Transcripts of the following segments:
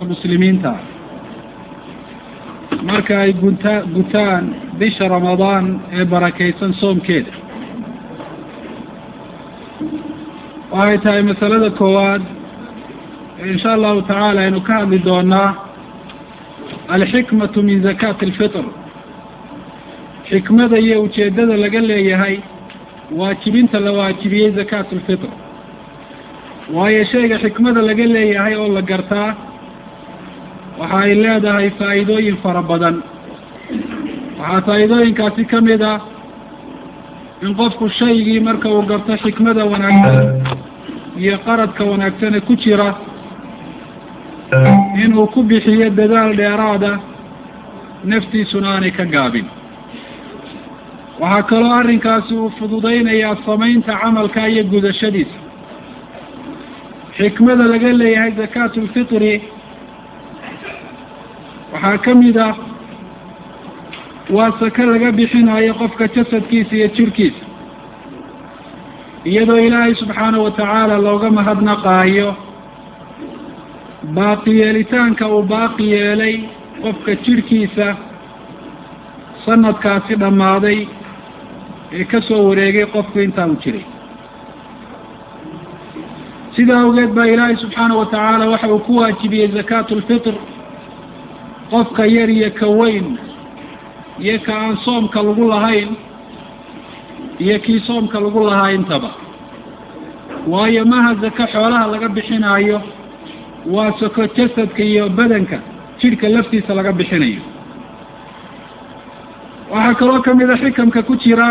muslimiinta marka ay gunta gutaan bisha ramadaan ee barakaysan soomkeeda waxay tahay masalada koowaad insha allahu tacaala aynu ka hadli doonaa alxikmatu min zakaati alfitr xikmada iyo ujeeddada laga leeyahay waajibinta la waajibiyey zakaat alfitr waayo shayga xikmada laga leeyahay oo la gartaa waxa ay leedahay faa'iidooyin fara badan waxaa faa'iidooyinkaasi ka mid ah in qofku shaygii marka uu garto xikmada wanaagsan iyo qaradka wanaagsane ku jira inuu ku bixiyo dadaal dheeraada naftiisuna aanay ka gaabin waxaa kaloo arrinkaasi uu fududaynayaa samaynta camalka iyo gudashadiisa xikmada laga leeyahay zakaatu lfitri waxaa ka mid ah waa saka laga bixinayo qofka jasadkiisa iyo jirkiisa iyadoo ilaahay subxaanahu watacaala looga mahadnaqaayo baaqi yeelitaanka uu baaqi yeelay qofka jirhkiisa sanadkaasi dhammaaday ee ka soo wareegay qofku intaa uu jiray sidaa awgeed baa ilaahay subxaanahu watacaala waxa uu ku waajibiyey zakaatu lfitr qofka yar iyo ka weyn iyo ka aan soomka lagu lahayn iyo kii soomka lagu lahaa intaba waayo maha zako xoolaha laga bixinaayo waa sako jasadka iyo badanka jidhka laftiisa laga bixinayo waxaa kaloo ka mid a xikamka ku jira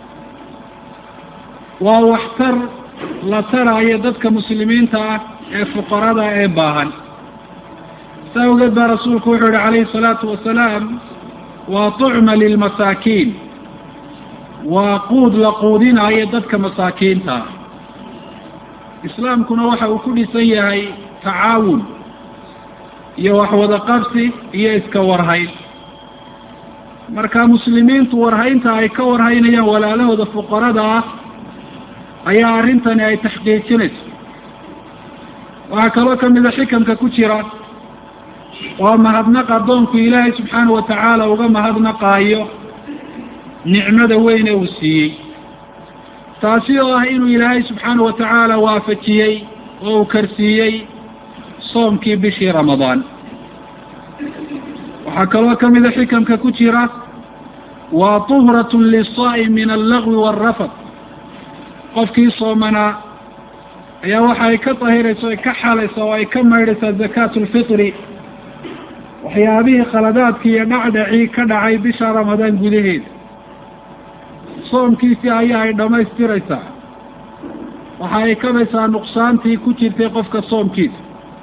waa waxtar la taraayo dadka muslimiinta ah ee fuqarada ee baahan saa awgeed baa rasuulku wuxuu yihi calayhi salaatu wasalaam waa tucma lilmasaakiin waa quud la quudinaayo dadka masaakiinta ah islaamkuna waxa uu ku dhisan yahay tacaawun iyo waxwada qabsi iyo iska warhayn marka muslimiintu warhaynta ay ka warhaynayaan walaalahooda fuqarada ah ayaa arrintani ay taxqiijinayso waxaa kaloo ka mida xikamka ku jira waa mahadnaq addoonku ilaahay subxaanahu watacaala uga mahadnaqaayo nicmada weyne uu siiyey taasi oo ah inuu ilaahay subxaanahu watacaala waafajiyey oo uu karsiiyey soomkii bishii ramadaan waxaa kaloo ka mida xikamka ku jira waa tuhratun lisaa'im min allagwi waalrafad qofkii soomanaa ayaa waxa ay ka dahiraysa o ay ka xalaysa oo ay ka maydhaysaa zakaatu lfitri waxyaabihii khaladaadkii iyo dhacdhacii ka dhacay bisha ramadaan gudaheeda soomkiisii ayaa ay dhammaystiraysaa waxa ay kabaysaa nuqsaantii ku jirtay qofka soomkiisa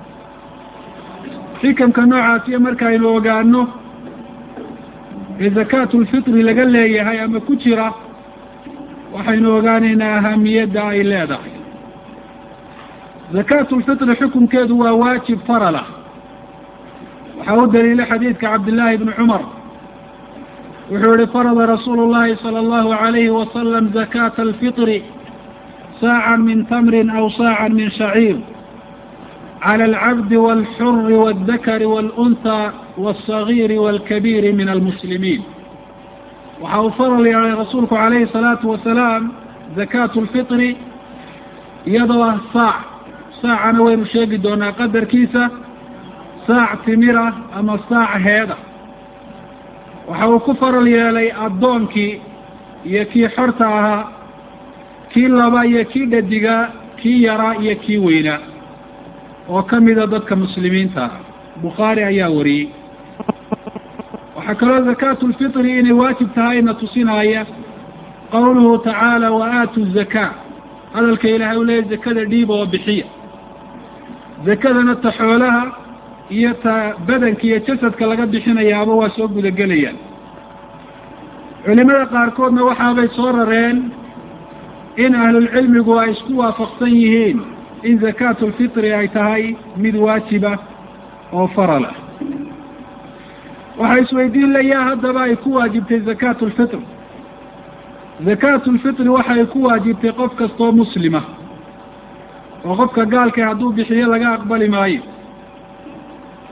xikamka noocaasiyo markaaynu ogaano ee zakaatu lfitri laga leeyahay ama ku jira waxaynu ogaanaynaa ahamiyadda ay leedahay zakaatu lfitri xukunkeedu waa waajib faralah waxaa u daliilay xadiidka cabdillaahi bni cumar wuxuu yihi farada rasuulu llahi sala allahu alayhi wasalam zakaata alfitri saacan min tamrin aw saacan min shaciir cala alcabdi walxuri waaldakari waalunhaa walsagiiri waalkabiiri min almuslimiin waxa uu faral yeelay rasuulku calayhi salaatu wasalaam zakaatu lfitri iyadoo ah saac saacana waynu sheegi doonaa qadarkiisa saac timira ama saac heeda waxa uu ku faral yeelay addoonkii iyo kii xorta ahaa kii laba iyo kii dhadigaa kii yaraa iyo kii weynaa oo ka mida dadka muslimiinta ah bukhaari ayaa wariyey waxaa kaloo zakaatu lfitri inay waajib tahayna tusinaya qawluhu tacaala wa aatu zakaa hadalka ilaahay u leeyahy zakada dhiiba oo bixiya zakadana ta xoolaha iyo ta badanka iyo jasadka laga bixinayaaba waa soo gudagelayaan culimada qaarkoodna waxaabay soo rareen in ahlulcilmigu ay isku waafaqsan yihiin in zakaatu lfitri ay tahay mid waajiba oo faralah waxaa isweydiin layaa haddaba ay ku waajibtay zakaatu lfitr zakaatu lfitri waxay ku waajibtay qof kastoo muslima oo qofka gaalka hadduu bixiyo laga aqbali maayo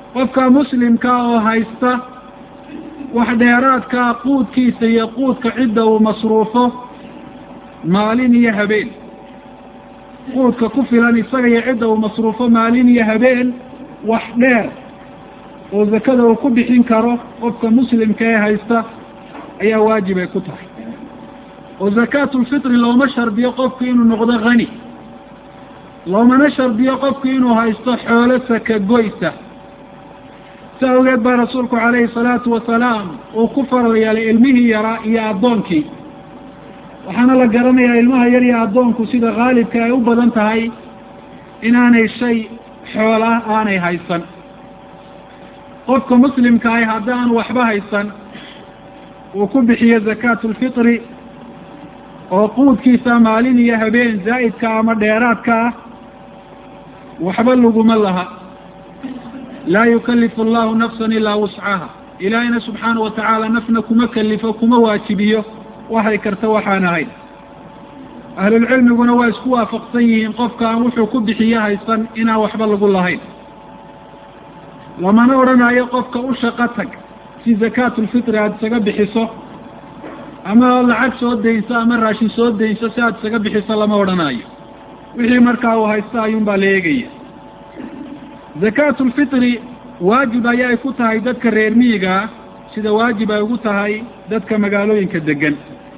qofka muslimka oo haysta wax dheeraadkaa quudkiisa iyo quudka cidda uu masruufo maalin iyo habeen quudka ku filan isaga iyo cidda uu masruufo maalin iyo habeen wax dheer oo zakada uu ku bixin karo qofka muslimka ee haysta ayaa waajib ay ku tahay oo zakaatulfitri looma shardiyo qofku inuu noqdo hani loomana shardiyo qofku inuu haysto xoolo saka goysa si awgeed baa rasuulku calayhi salaatu wasalaam uu ku faral yeelay ilmihii yaraa iyo addoonkii waxaana la garanayaa ilmaha yar iyo addoonku sida khaalibka ay u badan tahay inaanay shay xoola aanay haysan qofka muslimka ahi haddaan waxba haysan uu ku bixiyo zakaatulfitri oo quudkiisa maalin iyo habeen zaa'idka ama dheeraadka ah waxba laguma laha laa yukalifu allahu nafsan ilaa wuscaha ilaahayna subxaana wa tacaala nafna kuma kalifo kuma waajibiyo waxay karta waxaan ahayn ahlulcilmiguna waa isku waafaqsan yihiin qofka aan wuxuu ku bixiyo haysan inaan waxba lagu lahayn lamana odhanayo qofka u shaqo tag si zakaatulfitri aada isaga bixiso ama lacag soo daynso ama raashin soo daynso si aada isaga bixiso lama odhanayo wixii markaa uu haysto ayuun baa la eegaya zakaatulfitri waajib ayaa ay ku tahay dadka reer miyigaa sida waajib ay ugu tahay dadka magaalooyinka degan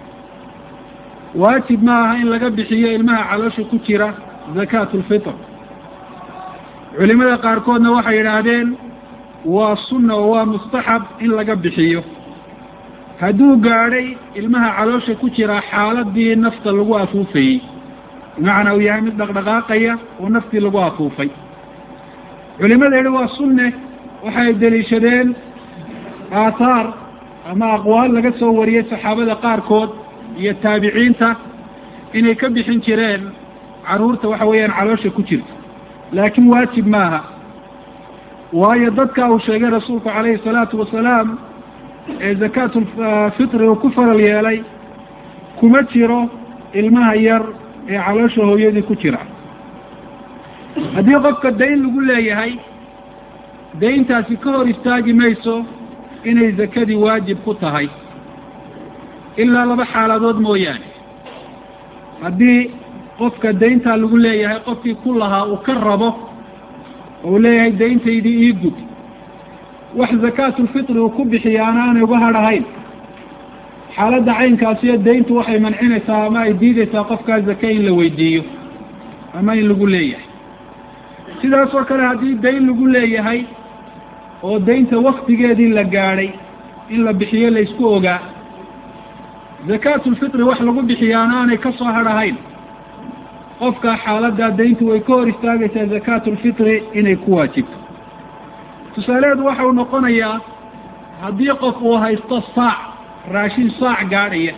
waajib ma aha in laga bixiyo ilmaha caloosha ku jira zakaatulfitr culimada qaarkoodna waxay yidhaahdeen waa sunna oo waa mustaxab in laga bixiyo hadduu gaadhay ilmaha caloosha ku jira xaaladii nafta lagu afuufayey bimacnaa uu yahay mid dhaqdhaqaaqaya oo naftii lagu afuufay culimada yidhi waa sunne waxay deliishadeen aathaar ama aqwaal laga soo wariyey saxaabada qaarkood iyo taabiciinta inay ka bixin jireen carruurta waxa weeyaan caloosha ku jirta laakiin waajib maaha waayo dadka uu sheegay rasuulku calayhi salaatu wasalaam ee zakaatulfitri uu ku faral yeelay kuma jiro ilmaha yar ee caloosha hooyadii ku jira haddii qofka dayn lagu leeyahay dayntaasi ka hor istaagi mayso inay zakadii waajib ku tahay ilaa laba xaaladood mooyaane haddii qofka dayntaa lagu leeyahay qofkii ku lahaa uu ka rabo oo uu leeyahay dayntaydii ii gud wax zakaatulfitri uu ku bixiyaana aanay uga hadhahayn xaaladda caynkaasiyo dayntu waxay mancinaysaa ama ay diidaysaa qofkaa zake in la weydiiyo ama in lagu leeyahay sidaas oo kale haddii dayn lagu leeyahay oo daynta waktigeedii la gaadhay in la bixiyo la isku ogaa zakaatulfitri wax lagu bixiyaana aanay ka soo hadhahayn qofka xaaladdaa dayntu way ka hor istaagaysaa zakaatulfitri inay ku waajibto tusaaleheedu waxa uu noqonayaa haddii qof uu haysto saac raashin saac gaadhaya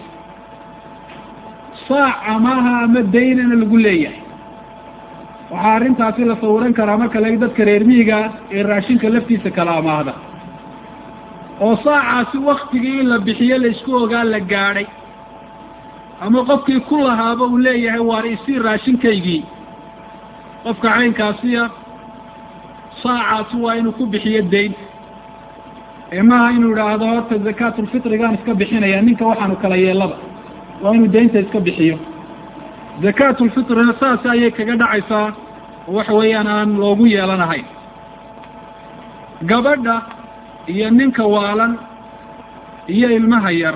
saac amaaha ama daynana lagu leeyahay waxaa arrintaasi la sawiran karaa marka laga dadka reer miyiga ee raashinka laftiisa kala amaahda oo saacaasi waktigii in la bixiyo la isku ogaa la gaadhay ama qofkii ku lahaaba uu leeyahay waar isii raashinkaygii qofka caynkaasiya saacaasi waa inuu ku bixiyo daynta ee maaha inuu idhaahdo horta zakaatulfitrigaan iska bixinaya ninka waxaanu kala yeelaba waa inuu daynta iska bixiyo zakaatulfitrina saas ayay kaga dhacaysaa oo waxa weeyaan aan loogu yeelanahayn gabadha iyo ninka waalan iyo ilmaha yar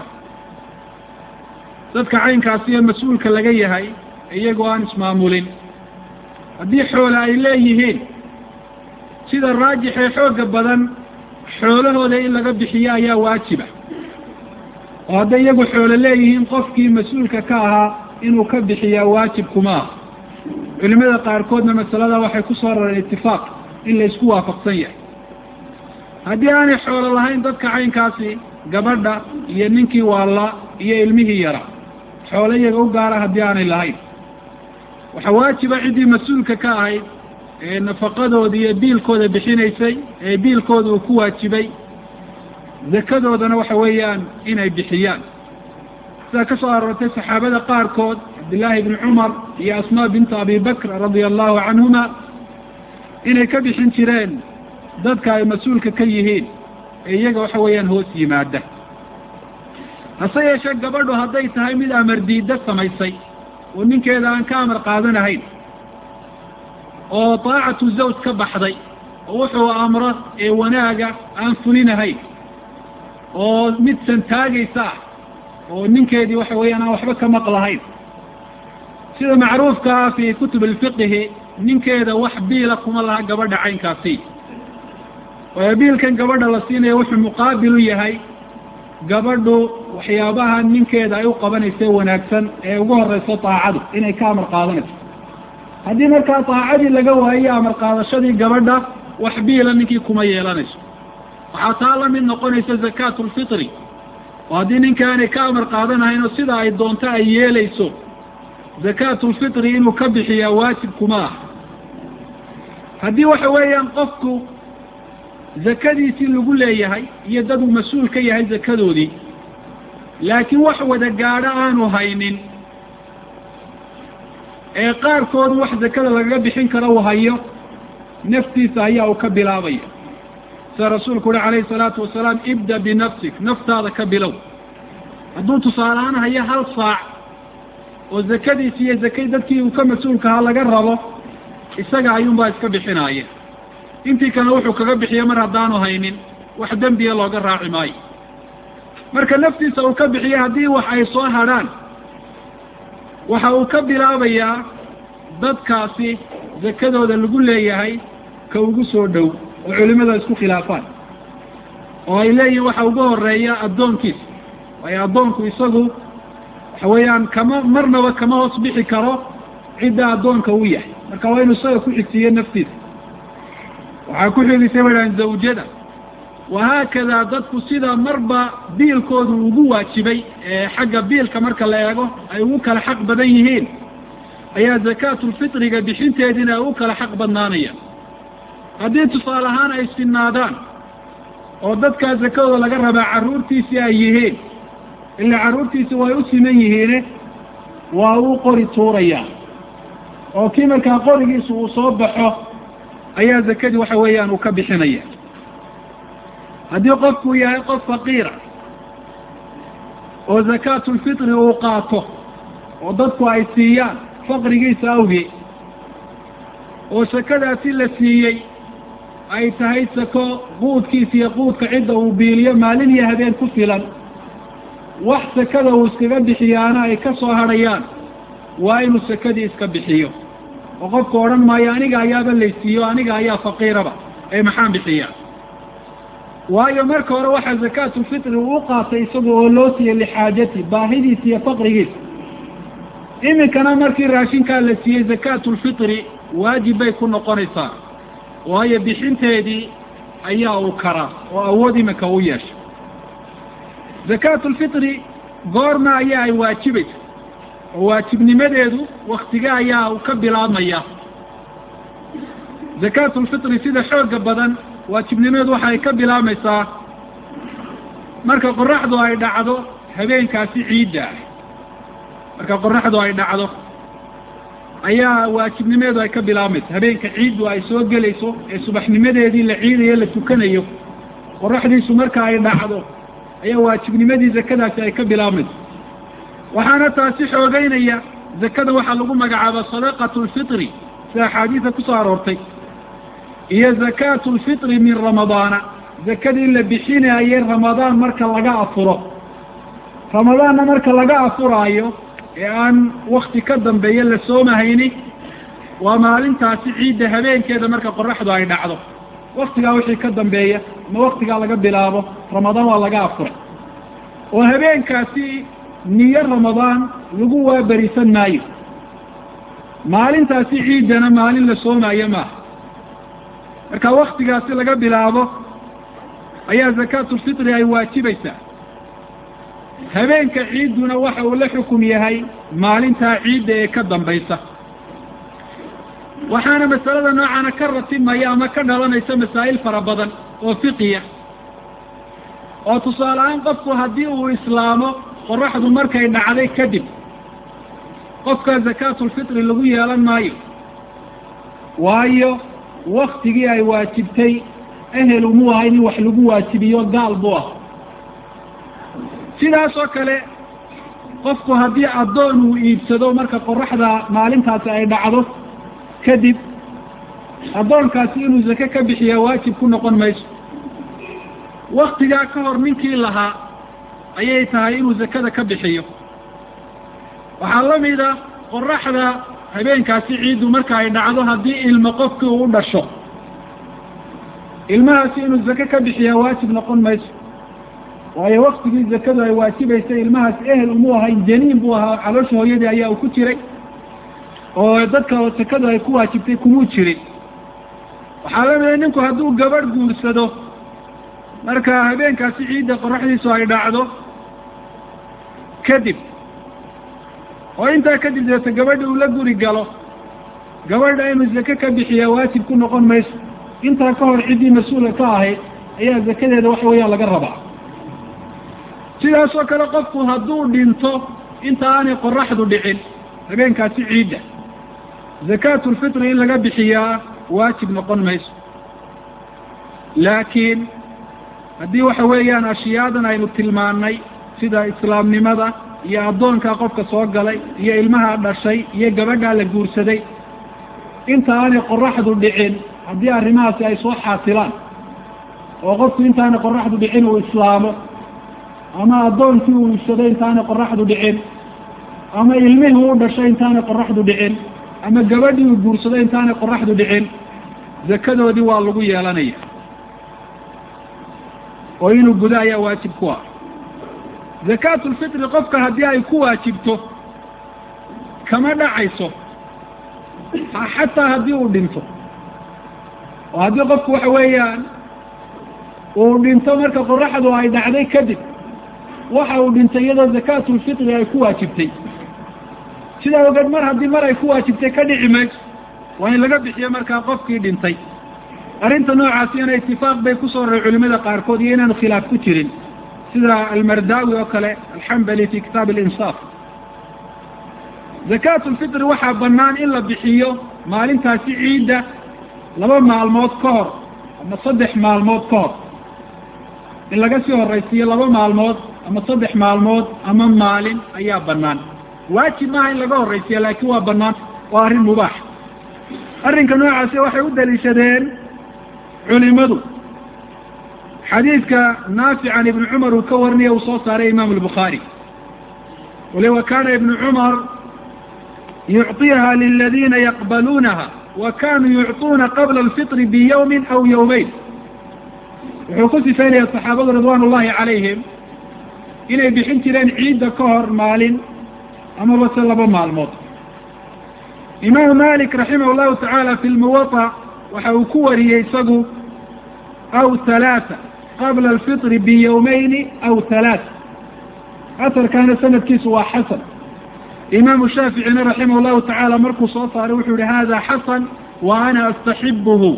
dadka caynkaasiyo mas-uulka laga yahay iyagoo aan ismaamulin haddii xoole ay leeyihiin sida raajix ee xoogga badan xoolahooda in laga bixiyo ayaa waajiba oo hadday iyagu xoolo leeyihiin qofkii mas-uulka ka ahaa inuu ka bixiyaa waajib kuma ah culimada qaarkoodna masalada waxay ku soo rareen itifaaq in la isku waafaqsan yahay haddii aanay xoolo lahayn dadka caynkaasi gabadha iyo ninkii waalla iyo ilmihii yara xoolo iyaga u gaara haddii aanay lahayn waxaa waajiba ciddii mas-uulka ka ahayd ee nafaqadooda iyo biilkooda bixinaysay ee biilkooda uu ku waajibay zakadoodana waxa weeyaan inay bixiyaan sidaa ka soo aroortay saxaabada qaarkood cabdillaahi bni cumar iyo asmaa bintu abi bakr radia allahu canhuma inay ka bixin jireen dadka ay mas-uulka ka yihiin ee iyaga waxa weeyaan hoos yimaada hase yeeshee gabadhu hadday tahay mid amar diidda samaysay oo ninkeeda aan ka amar qaadanahayn oo daacatu zawj ka baxday oo wuxuu amro ee wanaaga aan fulinahayn oo mid santaagaysa ah oo ninkeedii waxa weeyaan aan waxba ka maqlahayn sida macruufka ah fi kutub alfiqihi ninkeeda wax biila kuma laha gabadha caynkaasi waayo biilkan gabadha la siinayo wuxuu muqaabil u yahay gabadhu waxyaabaha ninkeeda ay u qabanaysa wanaagsan ee ugu horeyso daacadu inay ka amar qaadanayso haddii markaa daacadii laga waayo amar qaadashadii gabadha wax biila ninkii kuma yeelanayso waxaa taa la mid noqonaysa zakaatu lfitri oo haddii ninkaanay ka amar qaadanahayn oo sida ay doonto ay yeelayso zakaatu lfitri inuu ka bixiyaa waajib kuma ah haddii waxa weeyaan qofku zakadiisii lagu leeyahay iyo dad uu mas-uul ka yahay zakadoodii laakiin wax wada gaadho aanu haynin ee qaarkoodu wax zakada lagaga bixin karo uu hayo naftiisa ayaa uu ka bilaabaya sida rasuulku uhi calayhi salaatu wasalaam ibda binafsik naftaada ka bilow hadduu tusaale ahaan hayo hal saac oo zakadiisi iyo zakay dadkii uu ka mas-uulkahaa laga rabo isaga ayuunbaa iska bixinaaya intii kalena wuxuu kaga bixiya mar haddaanu haynin wax dembiya looga raaci maayo marka naftiisa uu ka bixiya haddii wax ay soo hadrhaan waxa uu ka bilaabayaa dadkaasi zakadooda lagu leeyahay ka ugu soo dhow oo culimada isku khilaafaan oo ay leeyihin waxa ugu horeeya addoonkiisa waayo addoonku isagu waxa weeyaan kama marnaba kama hoos bixi karo cidda addoonka u yahay marka waa inu isaga ku xigsiiyo naftiisa waxaa ku xigisay waaan zawjada wahaakadaa dadku sida marba biilkoodu ugu waajibay ee xagga biilka marka la eego ay ugu kala xaq badan yihiin ayaa zakaatulfitriga bixinteediina ay ugu kala xaq badnaanayaan haddii tusaale ahaan ay sinaadaan oo dadkaa zakadooda laga rabaa carruurtiisii ay yihiin ilaa carruurtiisi way u siman yihiine waa uu qori tuurayaa oo kii markaa qorigiisu uu soo baxo ayaa zakadii waxa weeyaan uu ka bixinaya haddii qofku yahay qof faqiira oo zakaatulfitri uu qaato oo dadku ay siiyaan faqrigiisa awgii oo sakadaasi la siiyey ay tahay sako quudkiisa iyo quudka cidda uu biiliyo maalin iyo habeen ku filan wax sakada uu iskaga bixiyaana ay ka soo hadhayaan waa inuu sakadii iska bixiyo oo qofku odhan maayo aniga ayaaba laysiiyo aniga ayaa faqiiraba ee maxaan bixiyaa waayo marka hore waxaa zakaatulfitri uu u qaatay isaga oo loo siiyey lixaajati baahidiisa iyo faqrigiisa iminkana markii raashinkaa la siiyey zakaatulfitri waajib bay ku noqonaysaa waayo bixinteedii ayaa uu karaa oo awood iminka u yeesha zakaatulfitri goorma ayaa ay waajibaysa oo waajibnimadeedu waktige ayaa uu ka bilaabmaya zakaatulfitri sida xooga badan waajibnimadeedu waxa ay ka bilaabmaysaa marka qoraxdu ay dhacdo habeenkaasi ciidda ah marka qoraxdu ay dhacdo ayaa waajibnimadeedu ay ka bilaabmaysa habeenka ciiddu ay soo gelayso ee subaxnimadeedii la ciidayo la tukanayo qoraxdiisu marka ay dhacdo ayaa waajibnimadii zakadaasi ay ka bilaabmaysa waxaana taasi xoogeynaya zakada waxaa lagu magacaaba sadaqatu lfitri sida axaadiisa kusoo aroortay iyo zakaatu lfitri min ramadaana zakadii la bixinaaye ramadaan marka laga afuro ramadaanna marka laga afuraayo ee aan wakti ka dambeeya la soomahayni waa maalintaasi ciidda habeenkeeda marka qoraxdu ay dhacdo waktigaa wixii ka dambeeya ama waktigaa laga bilaabo ramadaan waa laga afuray oo habeenkaasi niyo ramadaan lagu waaberisan maayo maalintaasi ciiddana maalin la soomaayo maaha marka waktigaasi laga bilaabo ayaa zakaatulfitri ay waajibaysaa habeenka ciidduna waxa uu la xukum yahay maalintaa ciidda ee ka dambaysa waxaana masalada noocana ka ratimaya ama ka dhalanaysa masaa'il fara badan oo fiqiya oo tusaale ahaan qofku haddii uu islaamo qoraxdu markay dhacday kadib qofka zakaatulfitri lagu yeelan maayo waayo waktigii ay waajibtay ehel umuu ahayn in wax lagu waajibiyo gaal buu ah sidaas oo kale qofku haddii addoon uu iibsado marka qoraxda maalintaasi ay dhacdo kadib addoonkaasi inuu zake ka bixiyaa waajib ku noqon mayso waktigaa ka hor ninkii lahaa ayay tahay inuu zakada ka bixiyo waxaa la mida qoraxda habeenkaasi ciiddu marka ay dhacdo haddii ilmo qofkii uu u dhasho ilmahaasi inuu zake ka bixiyaa waajib noqon mayso waayo waktigii zakadu ay waajibaysay ilmahaas ehel umuu ahayn janiin buu ahaa caloosha hooyadii ayaa uu ku jiray oo dadka zakadu ay ku waajibtay kumuu jirin waxaa la mida ninku hadduu gabadh guursado marka habeenkaasi ciidda qoraxdiisu ay dhacdo kadib oo intaa kadib deeta gabadha uu la guri galo gabadha inuu zake ka bixiyaa waajib ku noqon mayso intaa ka hor ciddii mas-uulka ka ahayd ayaa zakadeeda waxa weeyaan laga rabaa sidaasoo kale qofku hadduu dhinto inta aanay qoraxdu dhicin habeenkaasi ciidda zakaatulfitri in laga bixiyaa waajib noqon mayso laakiin haddii waxa weeyaan ashiyaadan aynu tilmaannay sida islaamnimada iyo addoonkaa qofka soo galay iyo ilmaha dhashay iyo gabadhaa la guursaday inta aanay qoraxdu dhicin haddii arrimahaasi ay soo xaasilaan oo qofku intaanay qoraxdu dhicin uu islaamo ama addoonkii uu iibsaday intaanay qoraxdu dhicin ama ilmihii u dhashay intaanay qoraxdu dhicin ama gabadhii uu guursaday intaanay qoraxdu dhicin zakadoodii waa lagu yeelanaya oo inuu gudo ayaa waajib ku ah zakaatulfitri qofka haddii ay ku waajibto kama dhacayso xataa haddii uu dhinto oo haddii qofku waxa weeyaan uu dhinto marka qoraxdu ay dhacday kadib waxa uu dhintay iyadoo zakaatulfitri ay ku waajibtay sidaa ogeed mar haddii mar ay ku waajibtay ka dhici mayso waa in laga bixiyo markaa qofkii dhintay arrinta noocaasi ina itifaaq bay kusoo roray culimada qaarkood iyo inaanu khilaaf ku jirin sida almardaawi oo kale alxambali fi kitaab alinsaaf zakaatulfitri waxaa bannaan in la bixiyo maalintaasi ciidda laba maalmood ka hor ama saddex maalmood ka hor in laga sii horaysiiyo laba maalmood ama saddex maalmood ama maalin ayaa bannaan waajib maaha in laga horraysiya laakiin waa bannaan waa arrin mubaax arrinka noocaasi waxay u daliishadeen culimadu xadiidka naafic can ibni cumar uu ka warinaya uu soo saaray imaamu albukhaari wali wa kaana ibnu cumar yucطiha liladiina yaqbaluunaha wa kanuu yucطuuna qabla alfitri biyawmin aw yawmeyn wuxuu ku sifaynaya saxaabadu ridwaan ullahi calayhim inay bixin jireen ciidda ka hor maalin amaba se laba maalmood imaamu malik raximah llahu tacaala fi lmuwaطa waxa uu ku wariyey isagu aw halaata qabla alfitri biyawmayni aw halaata asarkaana sanadkiisu waa xasan imaamu shaaficina raximah llahu tacaala markuu soo saaray wuxuu yihi hada xasan wa ana astaxibuhu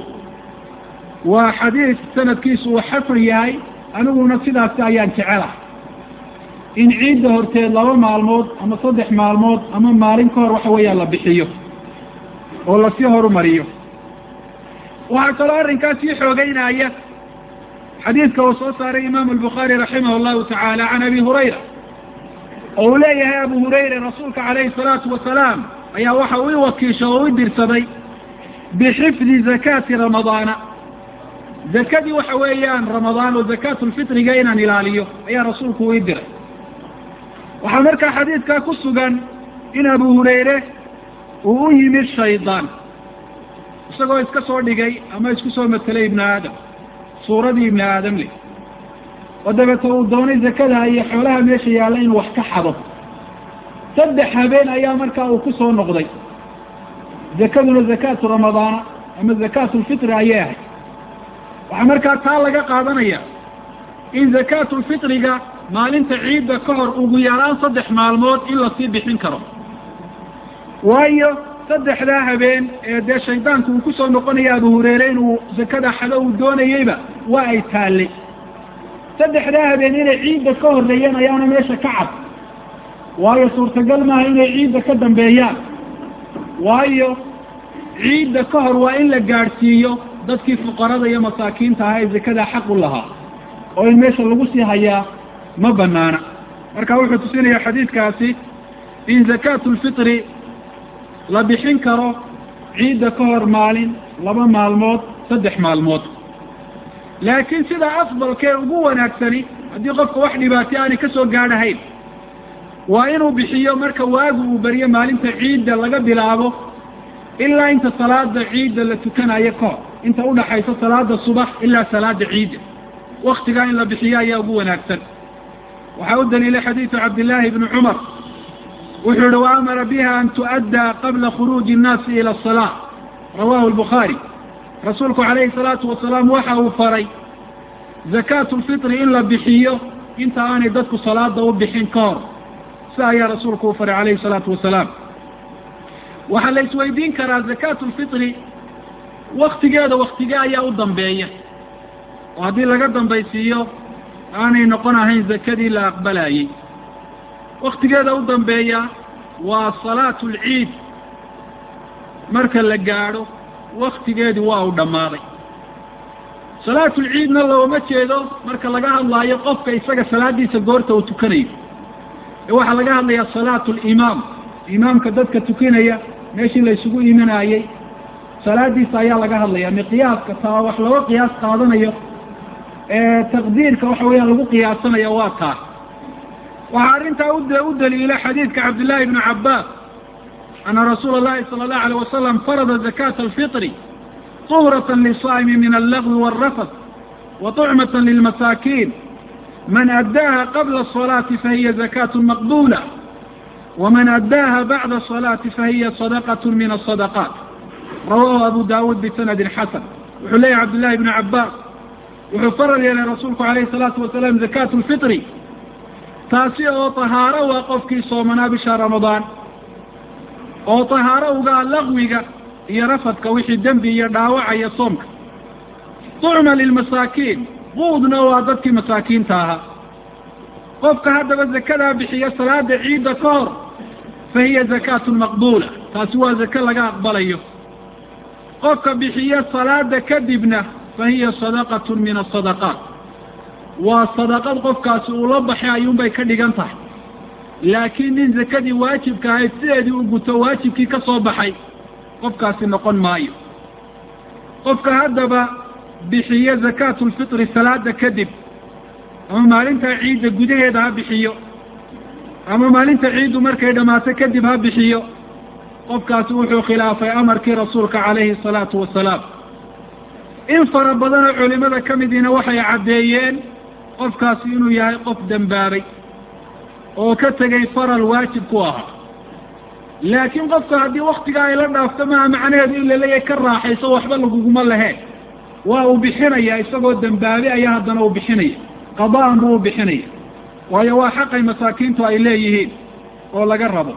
waa xadiis sanadkiisu uu xasan yahay aniguna sidaasi ayaan jecelahay in ciidda horteed laba maalmood ama saddex maalmood ama maalin ka hor waxa weeyaan la bixiyo oo lasii horumariyo waxaa kaloo arrinkaas sii xoogeynaya xadiidka uu soo saaray imaamu albukhaari raximah allahu tacaala can abi hurayra oo uu leeyahay abu hurayra rasuulka calayhi salaatu wasalaam ayaa waxa uu i wakiisha oo u dirsaday bixifdi zakaati ramadaana zakadii waxa weeyaan ramadaan oo zakaatulfitriga inaan ilaaliyo ayaa rasuulku uu ii diray waxaa markaa xadiidkaa ku sugan in abu hurayre uu u yimid shaydaan isagoo iska soo dhigay ama isku soo matelay ibnu aadam suuradii ibni aadam leh oo dabeete uu doonay zakada iyo xoolaha meesha yaalla inuu wax ka xado saddex habeen ayaa markaa uu ku soo noqday zakaduna zakaatu ramadaana ama zakaatulfitri ayay ahayd waxaa markaa taa laga qaadanaya in zakaatulfitriga maalinta ciidda ka hor ugu yaraan saddex maalmood in lasii bixin karo waayo saddexdaa habeen ee dee shaydaanku uu kusoo noqonaya abu hureyre inuu zakada xado uu doonayeyba waa ay taallay saddexdaa habeen inay ciidda ka horreeyeen ayaana meesha ka cad waayo suurtagal maaha inay ciidda ka dambeeyaan waayo ciidda ka hor waa in la gaadhsiiyo dadkii fuqarada iyo masaakiinta ahaa ee zakadaa xaq u lahaa oo in meesha lagu sii hayaa ma banaana marka wuxuu tusinaya xadiidkaasi in zakaatu lfitri la bixin karo ciidda ka hor maalin laba maalmood saddex maalmood laakiin sida afdalkee ugu wanaagsani haddii qofka wax dhibaatay aanay ka soo gaadhahayn waa inuu bixiyo marka waagu uu beriyo maalinta ciidda laga bilaabo ilaa inta salaada ciidda la tukanayo ka hor inta udhaxaysa salaada subax ilaa salaada ciidda waktigaa in la bixiyo ayaa ugu wanaagsan waxaa u daliilay xadiidu cabdillaahi bni cumar wuxuu yihi wa amara biha an tu'addaa qabla khuruuji innaasi ila asalaa rawahu lbukhaari rasuulku calayhi salaatu wasalaam waxa uu faray zakaatu lfitri in la bixiyo inta aanay dadku salaada u bixin ka hor si ayaa rasuulku u faray calayhi salaatu wasalaam waxaa la isweydiin karaa zakaatu lfitri waktigeeda waktigee ayaa u dambeeya oo haddii laga dambaysiiyo aanay noqon ahayn zakadii la aqbalayey waktigeeda u dambeeya waa salaatu lciid marka la gaadho waktigeedii waa uu dhammaaday salaatu lciidna looma jeedo marka laga hadlaayo qofka isaga salaadiisa goorta uu tukanayo ee waxaa laga hadlayaa salaatu limaam imaamka dadka tukanaya meeshii la isugu imanayey salaadiisa ayaa laga hadlaya miqyaaska taa wax looga qiyaas qaadanayo ee taqdiirka waxa weeyaan lagu qiyaasanayo waa taa waxaa arrintaa u daliila xadiidka cabdillaahi bni cabbaas ana rasuula اllahi salى اllahu alيyه wasalam farada zakata alfitri طuhrata lisaa'imi min allagwi wاlrafad wa طucmata lilmasaakiin man addaaha qabla الصalaati fahiya zakaة maqbula waman addaaha bacda الصalaati fahiya sadaqaة min الصadaqaat rawahu abu dawuud bisanadi xasan wuxuu leeyahy cabdillahi bni cabbaas wuxuu faral yeelay rasuulku alayhi الsalaatu wasalaam zakaatu lfitri taasi oo tahaaro waa qofkii soomanaa bisha ramadaan oo tahaaro ugaa laqwiga iyo rafadka wixii dembi iyo dhaawacaya soomka tucma lilmasaakiin quudna waa dadkii masaakiinta ahaa qofka haddaba zakadaa bixiya salaada ciidda ka hor fa hiya zakaatu maqbuula taasi waa zake laga aqbalayo qofka bixiya salaada kadibna fa hiya sadaqatu min asadaqaat waa sadaqad qofkaasi uu la baxay ayuunbay ka dhigan tahay laakiin nin zakadii waajibka ahayd sideedii u guto waajibkii ka soo baxay qofkaasi noqon maayo qofka haddaba bixiyo zakaatu lfitri salaada kadib ama maalinta ciidda gudaheeda ha bixiyo ama maalinta ciiddu markay dhammaato kadib ha bixiyo qofkaasi wuxuu khilaafay amarkii rasuulka calayhi salaatu wasalaam in fara badanoo culimada ka midiina waxay caddeeyeen qofkaasi inuu yahay qof dembaabay oo ka tegay faral waajib ku ahaa laakiin qofka haddii waktigaa ay la dhaafto maha macnaheedu in laleeyahay ka raaxayso waxba laguguma laheen waa uu bixinaya isagoo dembaabe ayaa haddana uu bixinaya qada'an buu u bixinaya waayo waa xaqay masaakiintu ay leeyihiin oo laga rabo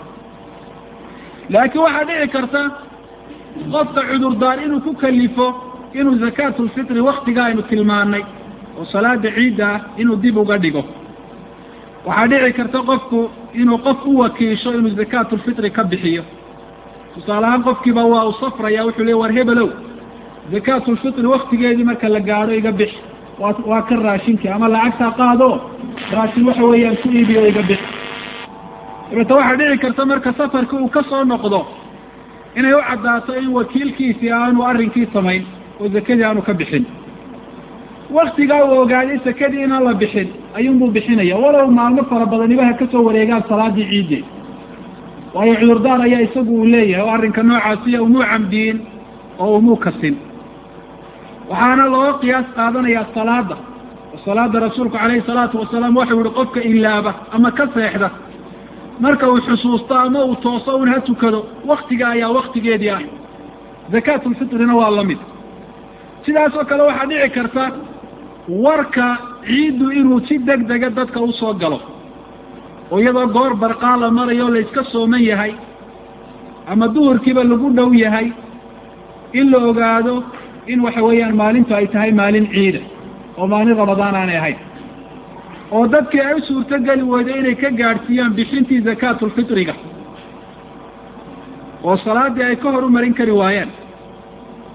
laakiin waxaa dhici karta qofka cudurdaar inuu ku kalifo inuu zakaatulfitri waktiga aynu tilmaanay oo salaada ciidda ah inuu dib uga dhigo waxaa dhici karta qofku inuu qof u wakiisho inuu zakaatulfitri ka bixiyo tusaale ahaan qofkiiba waa u safraya wuxuu le war hebelow zakaatulfitri waktigeedii marka la gaadho iga bix waa waa ka raashinkii ama lacagtaa qaado raashin waxa weeyaan ku iibiyo iga bix dabeeta waxaa dhici karta marka safarkii uu ka soo noqdo inay u caddaato in wakiilkiisii aanu arrinkii samayn oo zakadii aanu ka bixin waktigaa uu ogaaday sakadii inaan la bixin ayuunbuu bixinaya walow maalmo fara badanibaha ka soo wareegaan salaadii ciiddeed waayo cudurdaar ayaa isagu uu leeyahay oo arrinka noocaasiya umuu camdiyin oo umuu kasin waxaana looga qiyaas qaadanayaa salaada oo salaada rasuulku calayhi salaatu wasalaam waxau yihi qofka ilaaba ama ka seexda marka uu xusuusto ama uu tooso un ha tukado waktiga ayaa waktigeedii ah zakaatulfitrina waa la mid sidaas oo kale waxaa dhici karta warka ciiddu inuu si deg dega dadka usoo galo oo iyadoo goor barqaa la marayo la iska sooman yahay ama duhurkiiba lagu dhow yahay in la ogaado in waxa weeyaan maalintu ay tahay maalin ciida oo maalin ramadaan aanay ahayn oo dadkii ay u suurtogeli weydo inay ka gaadhsiiyaan bixintii zakaatulfitriga oo salaadii ay ka hor u marin kari waayaan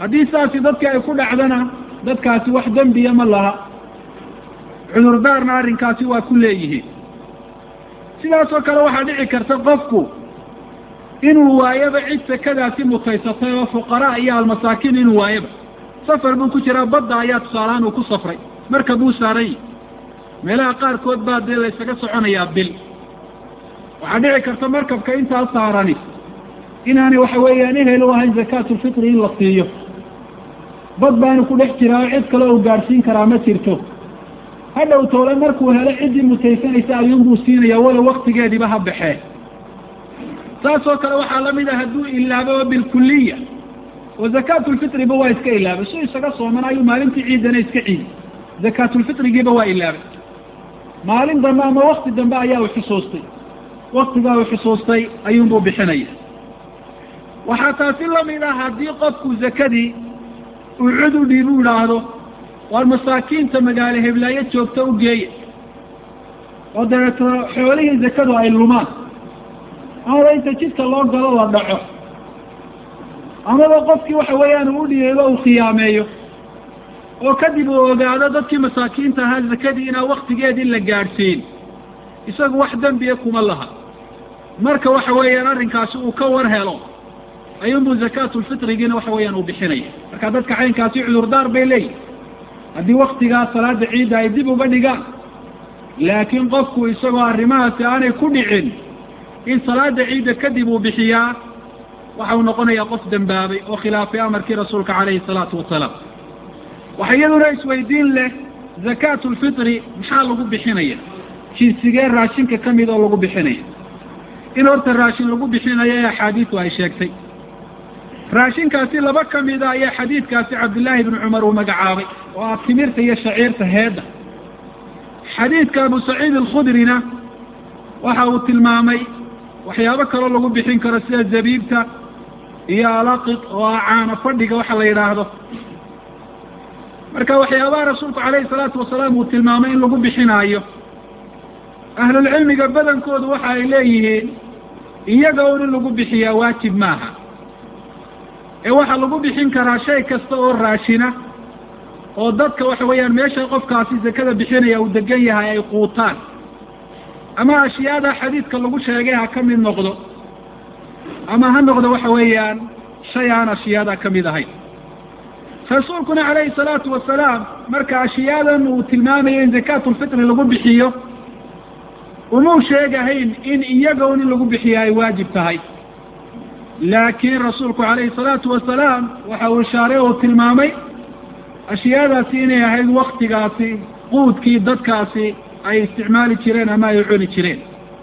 haddii saasi dadka ay ku dhacdana dadkaasi wax dembiya ma laha cudurdaarna arrinkaasi waa ku leeyihiin sidaasoo kale waxaa dhici karta qofku inuu waayaba cid sakadaasi mutaysatay oo fuqaraa iyo almasaakiin inuu waayaba safar buu ku jiraa badda ayaa tusaalahaan uu ku safray marka buu saaray meelaha qaarkood baa dee la ysaga soconayaa bil waxaa dhici karta markabka intaa saarani inaanay waxa weeyaan ehel u ahayn zakaatulfitri in la siiyo bad baanu ku dhex jiraa cid kale uu gaadhsiin karaa ma jirto hadhow toole markuu helo ciddii mutaysanaysa ayuunbuu siinaya walow waktigeediiba ha baxee saasoo kale waxaa lamid ah hadduu ilaabo bilkuliya oo zakaatulfitriba waa iska ilaabay su isaga sooman ayuu maalintii ciidana iska ciiday zakaatulfitrigiiba waa ilaabay maalin dambe ama wakti dambe ayaa u xusuustay waktigaa uu xusuustay ayuunbuu bixinaya waxaa taasi lamid ah haddii qofku zakadii uu cud u dhiib u idhaahdo waar masaakiinta magaalo heblaayo joogta u geeya oo dabeeto xoolihii zakadu ay lumaan amaba inta jidka loo galo la dhaco amaba qofkii waxa weeyaan uu udhiyeebo uu khiyaameeyo oo kadib uu ogaado dadkii masaakiinta ahaa zakadii inaan waktigeedii la gaadhsiin isagu wax dembiya kuma laha marka waxa weeyaan arrinkaasi uu ka war helo ayuunbuu zakaatulfitrigiina waxa weeyaan uu bixinaya marka dadka caynkaasi cudurdaar bay leeyihin haddii waktigaa salaada ciidda ay dib uga dhigaan laakiin qofku isagoo arrimahaasi aanay ku dhicin in salaada ciidda kadib uu bixiyaa waxa uu noqonayaa qof dembaabay oo khilaafay amarkii rasuulka calayhi salaatu wasalaam waxa iyaduna isweydiin leh zakaatulfitri maxaa lagu bixinaya jinsigee raashinka ka mid oo lagu bixinaya in horta raashin lagu bixinayo ee axaadiisu ay sheegtay raashinkaasi laba ka mida ayaa xadiidkaasi cabdillaahi ibnu cumar uu magacaabay oo ah timirta iyo shaciirta heedda xadiidka abu saciid alkhudrina waxa uu tilmaamay waxyaabo kaloo lagu bixin karo sida zabiibta iyo alaqid oo ah caano fadhiga waxa la yidhaahdo marka waxyaabaha rasuulku calayhi salaatu wasalaam uu tilmaamay in lagu bixinaayo ahlulcilmiga badankoodu waxa ay leeyihiin iyaga un in lagu bixiyaa waajib maaha ee waxaa lagu bixin karaa shay kasta oo raashina oo dadka waxa weeyaan meesha qofkaasi zakada bixinaya uu degan yahay ay quutaan ama ashyaada xadiidka lagu sheegay ha ka mid noqdo ama ha noqdo waxa weeyaan shay aan ashyaada ka mid ahayn rasuulkuna calayhi salaatu wasalaam marka ashiyaadan uu tilmaamayo in zakaatulfitri lagu bixiyo umuu sheegahayn in iyaga un in lagu bixiyo ay waajib tahay laakiin rasuulku calayhi salaatu wasalaam waxa uu ishaaray oo tilmaamay ashyaadaasi inay ahayd waktigaasi quudkii dadkaasi ay isticmaali jireen ama ay cuni jireen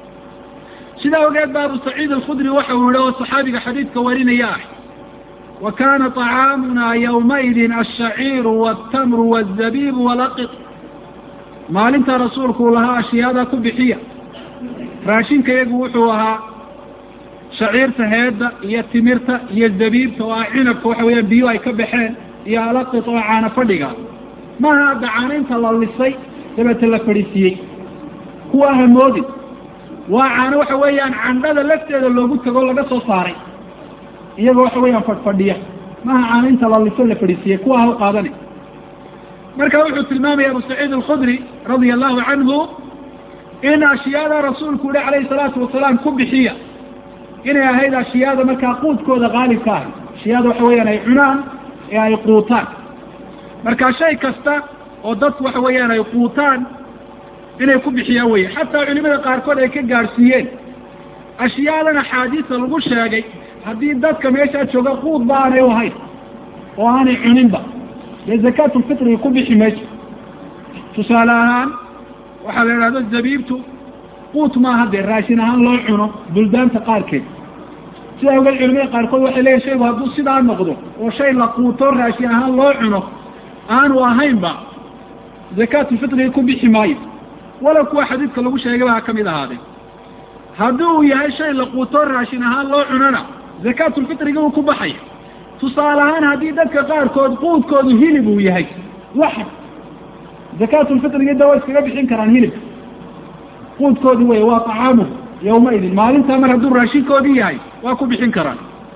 sidaa ogeed ba abu saciid alkhudri waxa uu yihi oo saxaabiga xadiidka warinaya ah wa kana طacaamuna ywmaidin ashaciiru wاtamru wالzabibu walaqid maalintaa rasuulku uu lahaa ashyaada ku bixiya raashinka iyagu wuxuu ahaa shaciirta heedda iyo timirta iyo zabiibta oo ah cinabka waxa weeyaan biyo ay ka baxeen iyo alaqid oo caano fadhiga maha hadda caanaynta la lisay dabeete la fadhiisiiyey kuwa hamoodin waa caano waxa weeyaan candhada lafteeda loogu tago laga soo saaray iyagoo waxa weeyaan fadhfadhiya maha caanaynta la liso la fadhiisiiyey kuwa ha u qaadani marka wuxuu tilmaamaya abu saciid alkhudri radia allahu canhu in ashyaada rasuulku yihi calayhi salaatu wasalaam ku bixiya inay ahayd ashyaada markaa quudkooda qaalibka ahay ashyaada waxa weeyaan ay cunaan ee ay quutaan marka shay kasta oo dadku waxa weeyaan ay quutaan inay ku bixiyaan weye xataa culimada qaarkood ay ka gaadhsiiyeen ashyaadan axaadiista lagu sheegay haddii dadka meeshaa jooga quudba aanay u ahayn oo aanay cuninba dee zakaatulfitriga ku bixi mayso tusaale ahaan waxaa la idhahdo zabiibtu quut maaha dee raashin ahaan loo cuno buldaanta qaarkeed sidaa ogeed culimada qaarkood waxay leeyihin shaygu hadduu sidaa noqdo oo shay la quuto raashin ahaan loo cuno aanu ahaynba zakaatulfitriga ku bixi maayo walow kuwa xadiidka lagu sheegayba ha ka mid ahaadee haddii uu yahay shay la quuto raashin ahaan loo cunona zakaatulfitriga uu ku baxaya tusaale ahaan haddii dadka qaarkood quudkoodu hilib uu yahay waxa zakaatulfitriga da way iskaga bixin karaan hilibka quudkoodii wey waa طacaamuhu yawmaidin maalintaa mar hadduu raashinkoodii yahay waa ku bixin karaan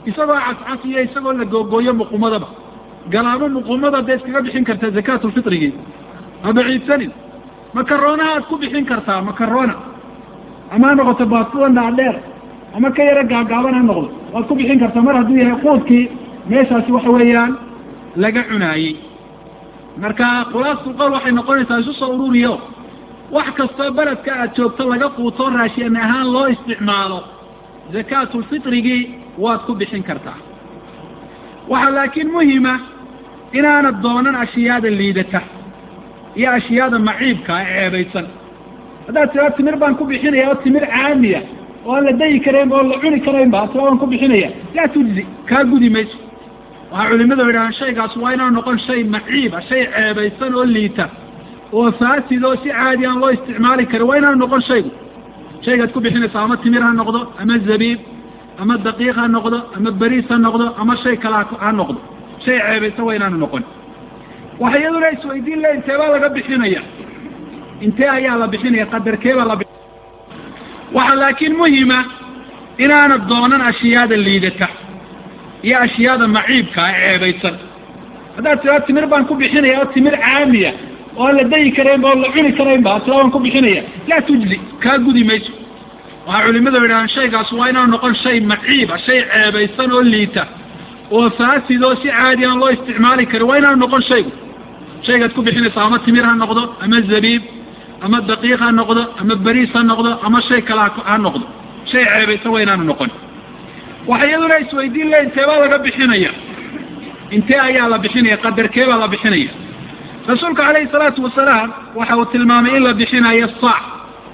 isagoo cascas iyo isagoo la googooyo muqumadaba galaamo muqumada dee iskaga bixin kartaa zakaatulfitrigii ha baciidsanin makaroonaha aad ku bixin kartaa makarona ama ha noqoto baaskuwa dhaadheer ama ka yaro gaagaaban ha noqdo waad ku bixin kartaa mar hadduu yahay quudkii meeshaasi waxa weeyaan laga cunaayey marka khulaastu qowl waxay noqonaysaa isu soo ururiyo wax kastoo beledka aad joogto laga quuto raashin ahaan loo isticmaalo zakaatulfitrigii waad ku bixin kartaa waxaa laakiin muhima inaanad doonan ashyaada liidata iyo ashyaada maciibka ee ceebaysan haddaad tiraa timir baan ku bixinaya oo timir caamiya oo aan la dayi karaynba oo la cuni karaynba ad tiraa waan ku bixinaya laa tujzi kaa gudi mayso waxaa culimadu yidhahaan shaygaas waa inaanu noqon shay maciiba shay ceebaysan oo liita oo faasid oo si caadi aan loo isticmaali karin waa inaanu noqon shaygu shaygaad ku bixinaysa ama timir ha noqdo ama zabiib ama daqiiq ha noqdo ama beriis ha noqdo ama shay kale ha noqdo shay ceebaysan waa inaanu noqon waxa iyaduna isweydiin le intee baa laga bixinaya intee ayaa la bixinaya qadarkeebaa la waxaa laakiin muhima inaanad doonan ashyaada liidata iyo ashyaada maciibka ee ceebaysan haddaad tiraa timir baan ku bixinaya oo timir caamiya oo aan la dayi karaynba oo la cuni karaynba ad tiraa waan ku bixinaya laa tujzi kaa gudi mayso waxaa culimadu yidhahaan shaygaas waa inaanu noqon shay maciiba shay ceebaysan oo liita oo faasid oo si caadi aan loo isticmaali karin waa inaanu noqon shaygu shaygaad ku bixinaysa ama timir ha noqdo ama zabiib ama daqiiq ha noqdo ama beriis ha noqdo ama shay kale ha noqdo shay ceebaysan waa inaanu noqon waxa iyaduna isweydiin le intee baa laga bixinaya intee ayaa la bixinaya qadarkee baa la bixinaya rasuulka calayhi salaatu wasalaam waxa uu tilmaamay in la bixinayo saac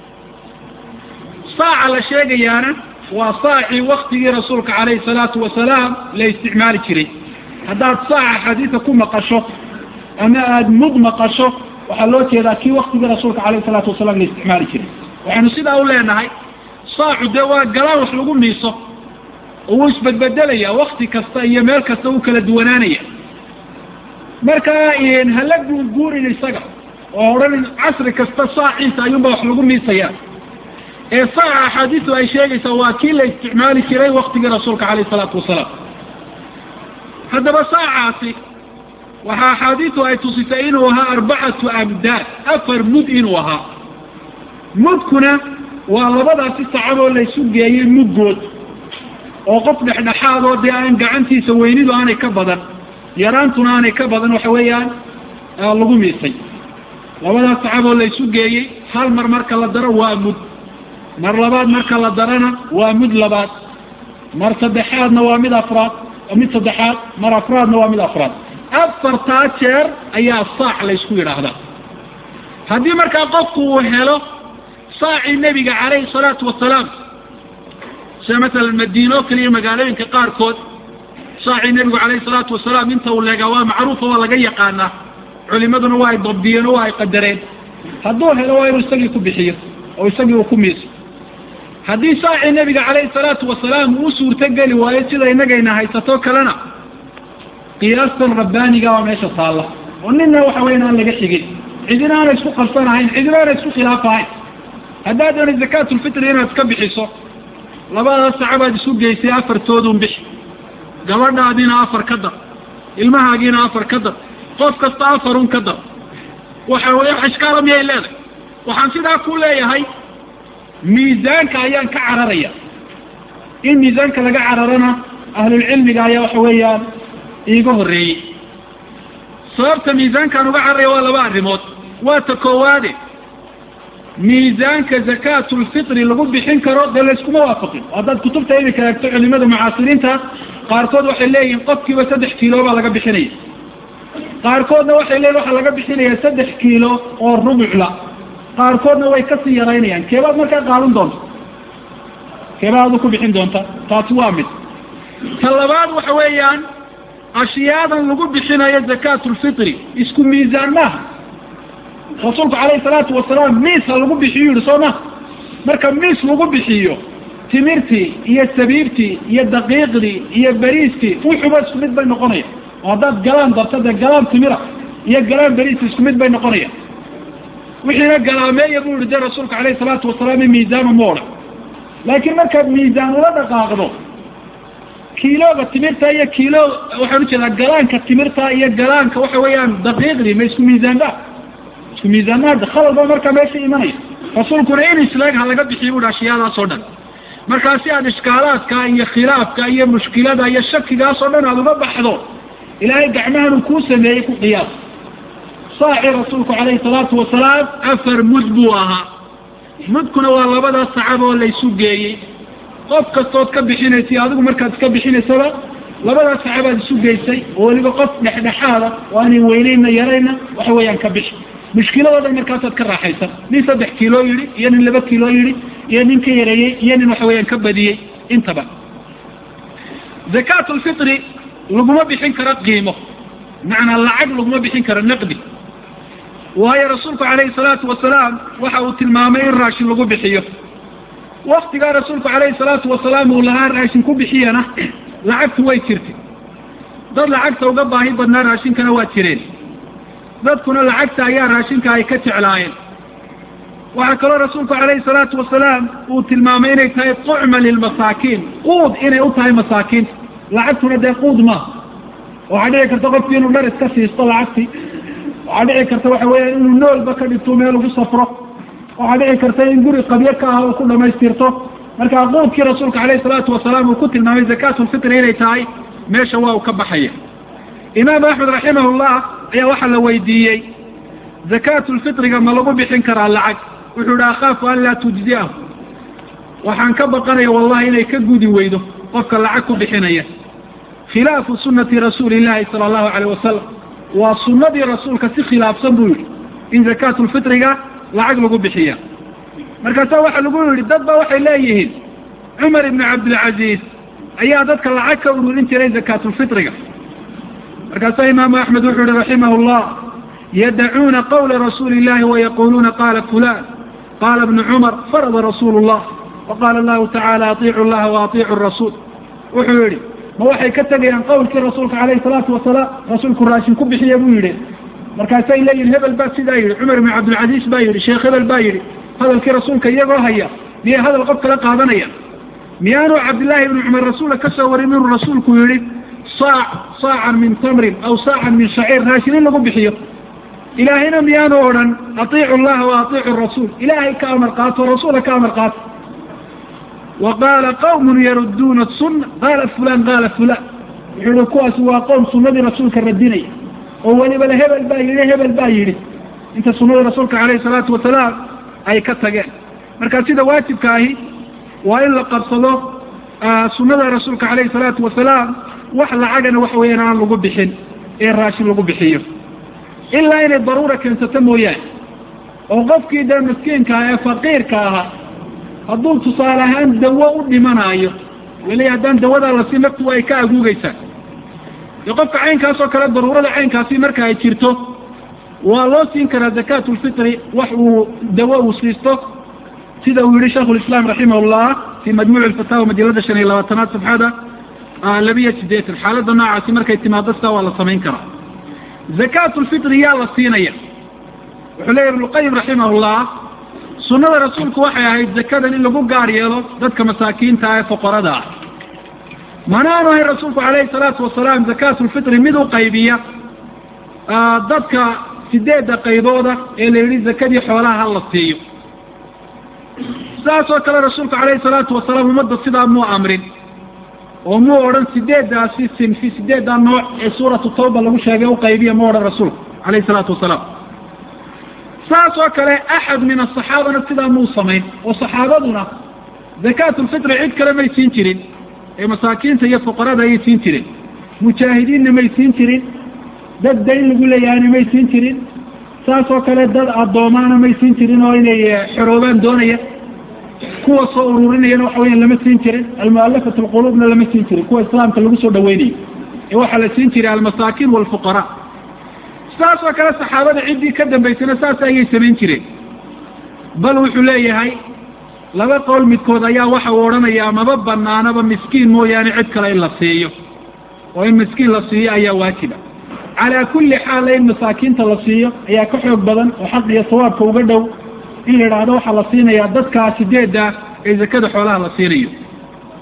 saaca la sheegayaana waa saacii waktigii rasuulka calayhi salaatu wasalaam la isticmaali jiray haddaad saaca xadiidka ku maqasho ama aada mud maqasho waxaa loo jeedaa kii waktigii rasuulka calayhi salaatu wasalaam la isticmaali jiray waxaynu sidaa u leenahay saacu dee waa galaan wax lagu miiso oo wuu isbedbedelaya wakti kasta iyo meel kasta wuu kala duwanaanaya marka hala guurguurin isaga oo odhan casri kasta saaciisa ayuunba wax lagu miisaya ee saaca axaadiistu ay sheegaysaa waa kii la isticmaali jiray waktigii rasuulka calayh isalaatu wasalaam haddaba saacaasi waxaa axaadiistu ay tusisay inuu ahaa arbacatu amdaad afar mud inuu ahaa mudkuna waa labadaasi sacaboo laysu geeyey mudgood oo qof dhexdhexaad oo dee aan gacantiisa weynidu aanay ka badan yaraantuna aanay ka badan waxa weeyaan lagu miisay labadaas sacaboo laysu geeyey hal mar marka la daro waa mud mar labaad marka la darana waa mud labaad mar saddexaadna waa mid afraad mid saddexaad mar afraadna waa mid afraad afartaa jeer ayaa saac laysku yidhaahdaa haddii markaa qofku uu helo saacii nebiga calayhi salaatu wasalaam sida masalan madiine oo kale iyo magaalooyinka qaarkood saacii nebigu calayhi salaatu wasalaam inta uu leegaa waa macruufa waa laga yaqaanaa culimaduna waa ay dabdiyeen oo waa ay qadareen hadduu helo waa inuu isagii ku bixiyo oo isagii uu ku miiso haddii saacii nebiga calayhi salaatu wasalaam uu suurtogeli waayo sida inagayna haysato kalena qiyaastan rabbaaniga waa meesha taalla oo nina waxa weyan aan laga xigin cidina aana isku qabsanahayn cidina aana isku khilaafahayn haddaad doona zakaatulfitri inaad iska bixiso labadaas sacabaad isu geysay afartoodun bixi gabadhaadiina afar ka dar ilmahaagiina afar ka dar qof kasta afarun ka dar waxa wey ishkaala miyay leedahay waxaan sidaa ku leeyahay miisaanka ayaan ka cararaya in miisaanka laga cararana ahlulcilmiga ayaa waxa weeyaan iiga horreeyey sababta miisaankaan uga cararaya waa laba arrimood waa ta koowaade miisaanka zakaatulfitri lagu bixin karo dee layskuma waafaqin haddaad kutubta imika eegto culimada mucaasiriinta qaarkood waxay leeyihin qofkiiba saddex kiilo baa laga bixinaya qaarkoodna waxay leeyihin waxaa laga bixinaya saddex kiilo oo rubucla qaarkoodna way kasii yaraynayaan keebaad markaa qaadan doonta keebaadu ku bixin doonta taasi waa mid ta labaad waxa weeyaan ashyaadan lagu bixinayo zakaatulfitri isku miisaan maaha rasuulku calayhi salaatu wasalaam miis ha lagu bixiyo yihi soo ma marka miis lagu bixiyo timirtii iyo sabiibtii iyo daqiiqdii iyo beriistii wuxuba isku mid bay noqonaya oo haddaad galaan darto dee galaan timira iyo galaan beriis isku mid bay noqonaya wixiina galaameeya buu yihi dee rasuulka calayhi salaatu wasalaam miisaanu ma odhan laakiin markaad miisaan ula dhaqaaqdo kiilooga timirta iyo kiilo waxaan ujeedaa galaanka timirta iyo galaanka waxa weeyaan daqiiqdii ma isku miisaanba isku miisaanma hadda khalal ba markaa meesha imanaya rasuulkuna in islaag ha laga bixiyo buhi ashyaadaas oo dhan markaa si aad ishkaalaadka iyo khilaafka iyo mushkilada iyo shakigaas oo dhan aada uga baxdo ilaahay gacmahan uu kuu sameeyey ku qiyaas saaci rasuulku calayhi salaatu wasalaam afar mud buu ahaa mudkuna waa labadaas sacab oo laysu geeyey qof kastood ka bixinaysay adigu markaad iska bixinaysaba labadaas sacabaad isu geysay oo weliba qof dhexdhexaada oo aanay weynayna yarayna waxa weeyaan ka bixi mushkiladoodan markaasaad ka raaxaysan nin saddex kiilo yidhi iyo nin laba kiilo yidhi iyo nin ka yareeyey iyo nin waxa weeyaan ka badiyey intaba zakaat lfitri laguma bixin karo qiimo macnaa lacag laguma bixin karo naqdi waayo rasuulku calayhi salaatu wasalaam waxa uu tilmaamay in raashin lagu bixiyo waktigaa rasuulku calayhi salaatu wasalaam uu lahaa raashin ku bixiyana lacagtu way jirtay dad lacagta uga baahi badnaa raashinkana waa jireen dadkuna lacagta ayaa raashinka ay ka jeclaayeen waxaa kaloo rasuulku calayhi salaatu wasalaam uu tilmaamay inay tahay tucma lilmasaakiin quud inay u tahay masaakiinta lacagtuna dee quud maaha waxaa dhici karta qofki inuu dhar iska siisto lacagtii waxaa dhici karta waxa weeya inuu noolba ka dhigto meel ugu safro waxaa dhici karta in guri qabyo ka ah uu ku dhamaystirto marka quudkii rasuulka calayhi salaatu wasalaam uu ku tilmaamay zakaatulfitri inay tahay meesha waa uu ka baxaya imaam axmed raximahullah ayaa waxaa la weydiiyey zakaatulfitriga ma lagu bixin karaa lacag wuxuu ihi akhaafu an laa tujziahu waxaan ka baqanaya wallahi inay ka gudi weydo qofka lacag ku bixinaya khilaafu sunati rasuuli illahi sala allahu alayh wasalam waa sunadii rasuulka si khilaafsan buu yihi in zakaatulfitriga lacag lagu bixiya markaasa waxaa lagu yihi dad ba waxay leeyihiin cumar ibnu cabdilcaziiz ayaa dadka lacag ka ururin jiray zakaatulfitriga markaasa imaamu axmed wuxuu yihi raximah llah yadacuuna qawla rasuuli illahi wayaquluuna qala fulan qala ibnu cumar farada rasuulu llah waqala allahu tacala atiicu llaha waatiicu rasuul wuxuu yihi ma waxay ka tegayaan qawlkii rasuulka calayhi salaatu wasalaam rasuulku raashin ku bixiya buu yidhi markaasay leeyihin hebel baa sidaa yidhi cumar ibnu cabdilcaziiz baa yidhi sheekh hebel baa yidhi hadalkii rasuulka iyagoo haya miyay hadal qof kala qaadanaya miyaanu cabdillaahi ibnu cumar rasuula ka soo warin inuu rasuulku yihi saac saacan min tamrin aw saacan min shaciir raashin in lagu bixiyo ilaahayna miyaanu odhan atiicu llaha wa atiicu rasuul ilaahay ka amar qaato rasuula ka amar qaato wa qaala qawmun yaruduuna sunna qaala fulan qaala fulan wuxuu yihi kuwaasi waa qowm sunadii rasuulka radinaya oo weliba le hebel baa yidhi hebel baa yidhi inta sunadii rasuulka calayhi salaatu wasalaam ay ka tageen marka sida waajibka ahi waa in la qabsado sunada rasuulka calayhi salaatu wasalaam wax lacagana waxa weeyaan aan lagu bixin ee raashin lagu bixiyo ilaa inay daruura keensato mooyaane oo qofkii dee miskiinka ah ee faqiirka ahaa hadduu tusaale ahaan dawo u dhimanaayo weli haddaan dawadaa la siin naftu ay ka aguugeysaa dee qofka caynkaas oo kale daruurada caynkaasi marka ay jirto waa loo siin karaa zakaatulfitri wax uu dawo uu siisto sida uu yihi shaikhu lislaam raximah llah fi majmuuc lfataawa majalada shan iyo labaatanaad safxada labiyo sideetan xaaladda noocaasi markay timaado sidaa waa la samayn karaa zakaatulfitri yaa la siinaya wuxuu leeyahy ibnuqayim raximah llah sunada rasuulku waxay ahayd zakadan in lagu gaar yeelo dadka masaakiinta ee foqorada ah mana aanu ahayn rasuulku calayhi salaatu wasalaam zakaatulfitri mid u qaybiya dadka sideedda qaybooda ee la yidhi zakadii xoolaha ha la siiyo sidaas oo kale rasuulku calayhi salaatu wasalaam ummadda sidaa muu amrin oo muu odhan sideeddaasi sinfi sideeddaa nooc ee suuratu tawba lagu sheegay u qaybiya mu odhan rasuulku calayhi salaatu wasalaam saas oo kale axad min asaxaabana sidaa muu samayn oo saxaabaduna zakaatulfitri cid kale may siin jirin ee masaakiinta iyo fuqarada ayay siin jireen mujaahidiinna may siin jirin dad dayn lagu leeyahayna may siin jirin saas oo kale dad addoomaana may siin jirin oo inay xoroobaan doonaya kuwa soo ururinayana waxa weyan lama siin jirin almualafat alquluubna lama siin jirin kuwa islaamka lagu soo dhaweynayo ee waxaa la siin jiray almasaakiin walfuqaraa saas oo kale saxaabada ciddii ka dambaysana saas ayay samayn jireen bal wuxuu leeyahay laba qowl midkood ayaa waxa uu odhanayaa maba banaanaba miskiin mooyaane cid kale in la siiyo oo in miskiin la siiyo ayaa waajiba calaa kulli xaala in masaakiinta la siiyo ayaa ka xoog badan oo xaq iyo sawaabka uga dhow in la idhaahdo waxaa la siinayaa dadkaa sideedda ee zakada xoolaha la siinayo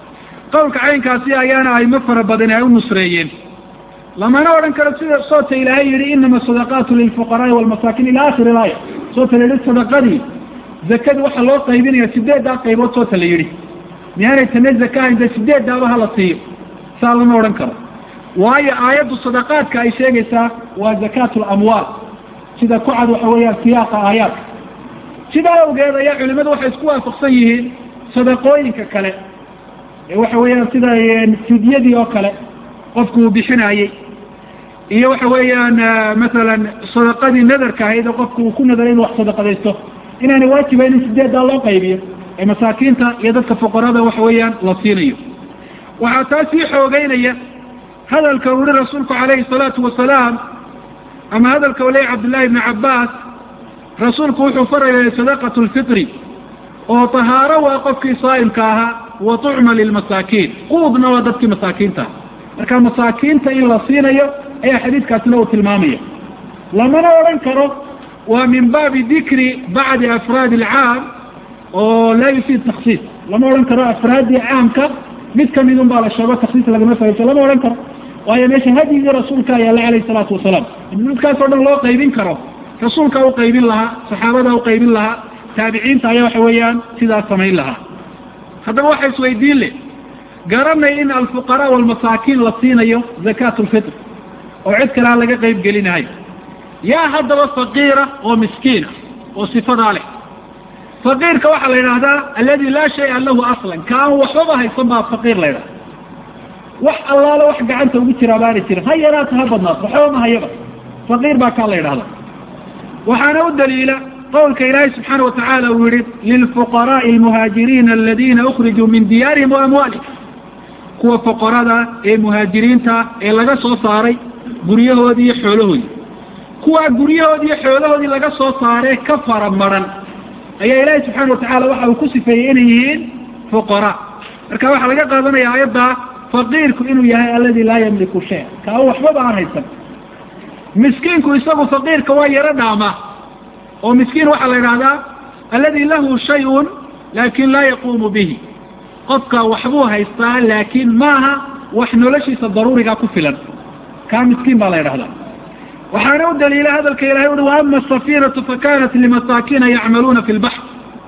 qowlka caynkaasi ayaana aymo fara badani ay u nusreeyeen lamana odhan karo sida soota ilaahay yihi inama sadaqaatu lilfuqaraai walmasaakin ila akhiri laaya soota la yihi sadaqadii zakadii waxaa loo qaybinaya sideeddaa qaybood soota la yidhi miyaanay tana zakahayn dee sideeddaaba hala siiyo saa lama odhan karo waayo aayaddu sadaqaadka ay sheegaysaa waa zakaatu lamwaal sida ku cad waxa weeyaan siyaaqa aayaadka sidaa awgeed ayaa culimadu waxay isku waafaqsan yihiin sadaqooyinka kale ee waxa weeyaan sida fidyadii oo kale qofku uu bixinaayey iyo waxa weeyaan masalan sadaqadii nadarka ahayd oo qofku uu ku nadaray inu wax sadaqadaysto inaanay waajibayn in sideeddaa loo qaybiyo ee masaakiinta iyo dadka fuqarada waxa weeyaan la siinayo waxaa taa sii xoogeynaya hadalka uu yihi rasuulku calayhi salaatu wasalaam ama hadalka u leeyay cabdullahi ibni cabbaas rasuulku wuxuu farayay sadaqatu lfitri oo tahaaro waa qofkii saa'imka ahaa wa tucma lilmasaakiin quudna waa dadkii masaakiinta marka masaakiinta in la siinayo ayaa xadiidkaasina uu tilmaamaya lamana odhan karo waa min baabi dikri bacdi afraadi alcaam oo laa yufiid taksiis lama odhan karo afraaddii caamka mid kamid un baa la sheego taksiis lagama fahayso lama odhan karo waayo meesha hadyigii rasuulka ayaala alayh salaatu wasalaam dadkaas oo dhan loo qaybin karo rasuulka u qaybin lahaa saxaabada u qaybin lahaa taabiciinta ayaa waxa weeyaan sidaas samayn lahaa haddaba waxa isweydiin leh garanay in alfuqaraa walmasaakiin la siinayo zakaat lfitr oo cid kale aan laga qayb gelinahay yaa haddaba faqiira oo miskiina oo sifadaa leh faqiirka waxaa la yidhaahdaa aladi laa shaya lahu aslan kaan waxbaba haysan baa faqiir la ydhahda wax allaale wax gacanta ugu jiraa baana jirin ha yaraata ha badnaato waxba ma hayaba faqiir baa kaa la yidhahda waxaana u daliila qowlka ilaahay subxaana watacaala uu yihi lilfuqaraai almuhaajiriina aladina ukrijuu min diyaarihim wa amwaalihim kuwa fuqarada ee muhaajiriinta ee laga soo saaray guryahoodii iyo xoolahoodii kuwaa guryahoodii iyo xoolahoodii laga soo saaree ka fara maran ayaa ilaahay subxaana watacaala waxa uu ku sifeeyey inay yihiin fuqaraa marka waxaa laga qaadanaya aayadda faqiirku inuu yahay aladi laa yamliku shay kaa waxbaba aan haysan miskiinku isagu faqiirka waa yaro dhaama oo miskiin waxaa la yidhahdaa aladi lahu shayun laakin laa yaquumu bihi qofka waxbuu haystaa laakiin maaha wax noloshiisa daruurigaa ku filan kaa miskiin baa la yidhahdaa waxaana u daliila hadalka ilahay ui waama asafinatu fakanat limasaakiina yacmaluuna fi lbaxr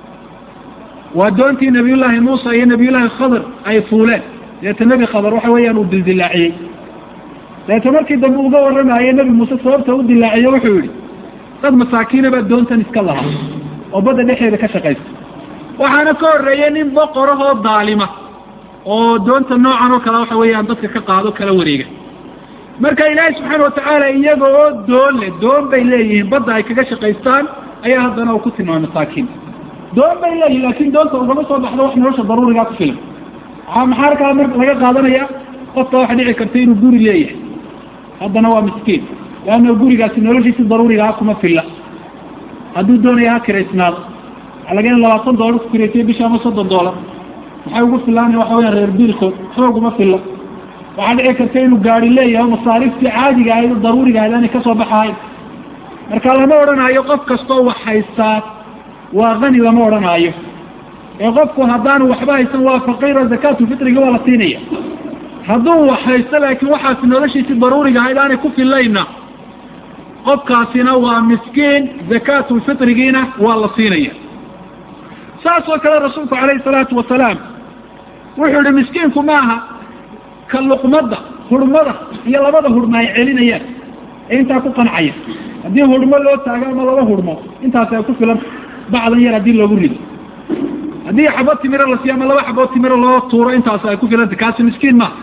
waa doontii nabiyullaahi muusa iyo nabiyullaahi khadr ay fuuleen deeta nebi khadr waxa weeyaan uu dildilaaciyey deeta markii dambe uga warramaye nebi muuse sababta u dilaaciye wuxuu yihi dad masaakiina baa doontan iska lahaa oo badda dhexeeda ka shaqaysta waxaana ka horreeyey nin boqorahoo daalima oo doonta noocan oo kale waxa weeyaan dadka ka qaado kala wareega marka ilaahay subxaana watacaala iyaga oo doon leh doon bay leeyihiin badda ay kaga shaqaystaan ayaa haddana uu ku tilmaamay masaakiin doon bay leeyihin laakin doonta ugama soo baxdo wax nolosha daruurigaa ku filan a maxaa arkaa mar laga qaadanaya qofka waxa dhici karta inuu guri leeyahay haddana waa miskiin leanna gurigaasi noloshiisi daruurigaa kuma filla hadduu doonaya ha kiraysnaado waxaa laga in labaatan doolar ku kiraysiyo bisha ama soddon doolar maxay ugu filaanaya waxa weya reer biilkood waxba uguma filla waxaa dhici karta inuu gaari leeyahay masaariftii caadiga ahayd oo daruuriga ahayd aanay kasoo baxahayn marka lama odhanaayo qof kastoo wax haystaa waa kani lama odhanaayo ee qofku haddaanu waxba haysan waa faqiiro zakaatulfitriga waa la siinaya hadduu wax haysto laakiin waxaasi noloshiisi daruuriga ahayd aanay ku filayna qofkaasina waa miskiin zakaatulfitrigiina waa la siinaya saas oo kale rasuulku calayhi salaatu wasalaam wuxuu yihi miskiinku maaha ka luqmadda hurmada iyo labada hurmo ay celinayaan ee intaa ku qancaya haddii hurmo loo taago ama laba hurmo intaas ay ku filan bacdan yar haddii loogu rido haddii xabo timiro la siiyo ama laba xaboo timiro loo tuuro intaas ay ku filanta kaasi miskiin maaha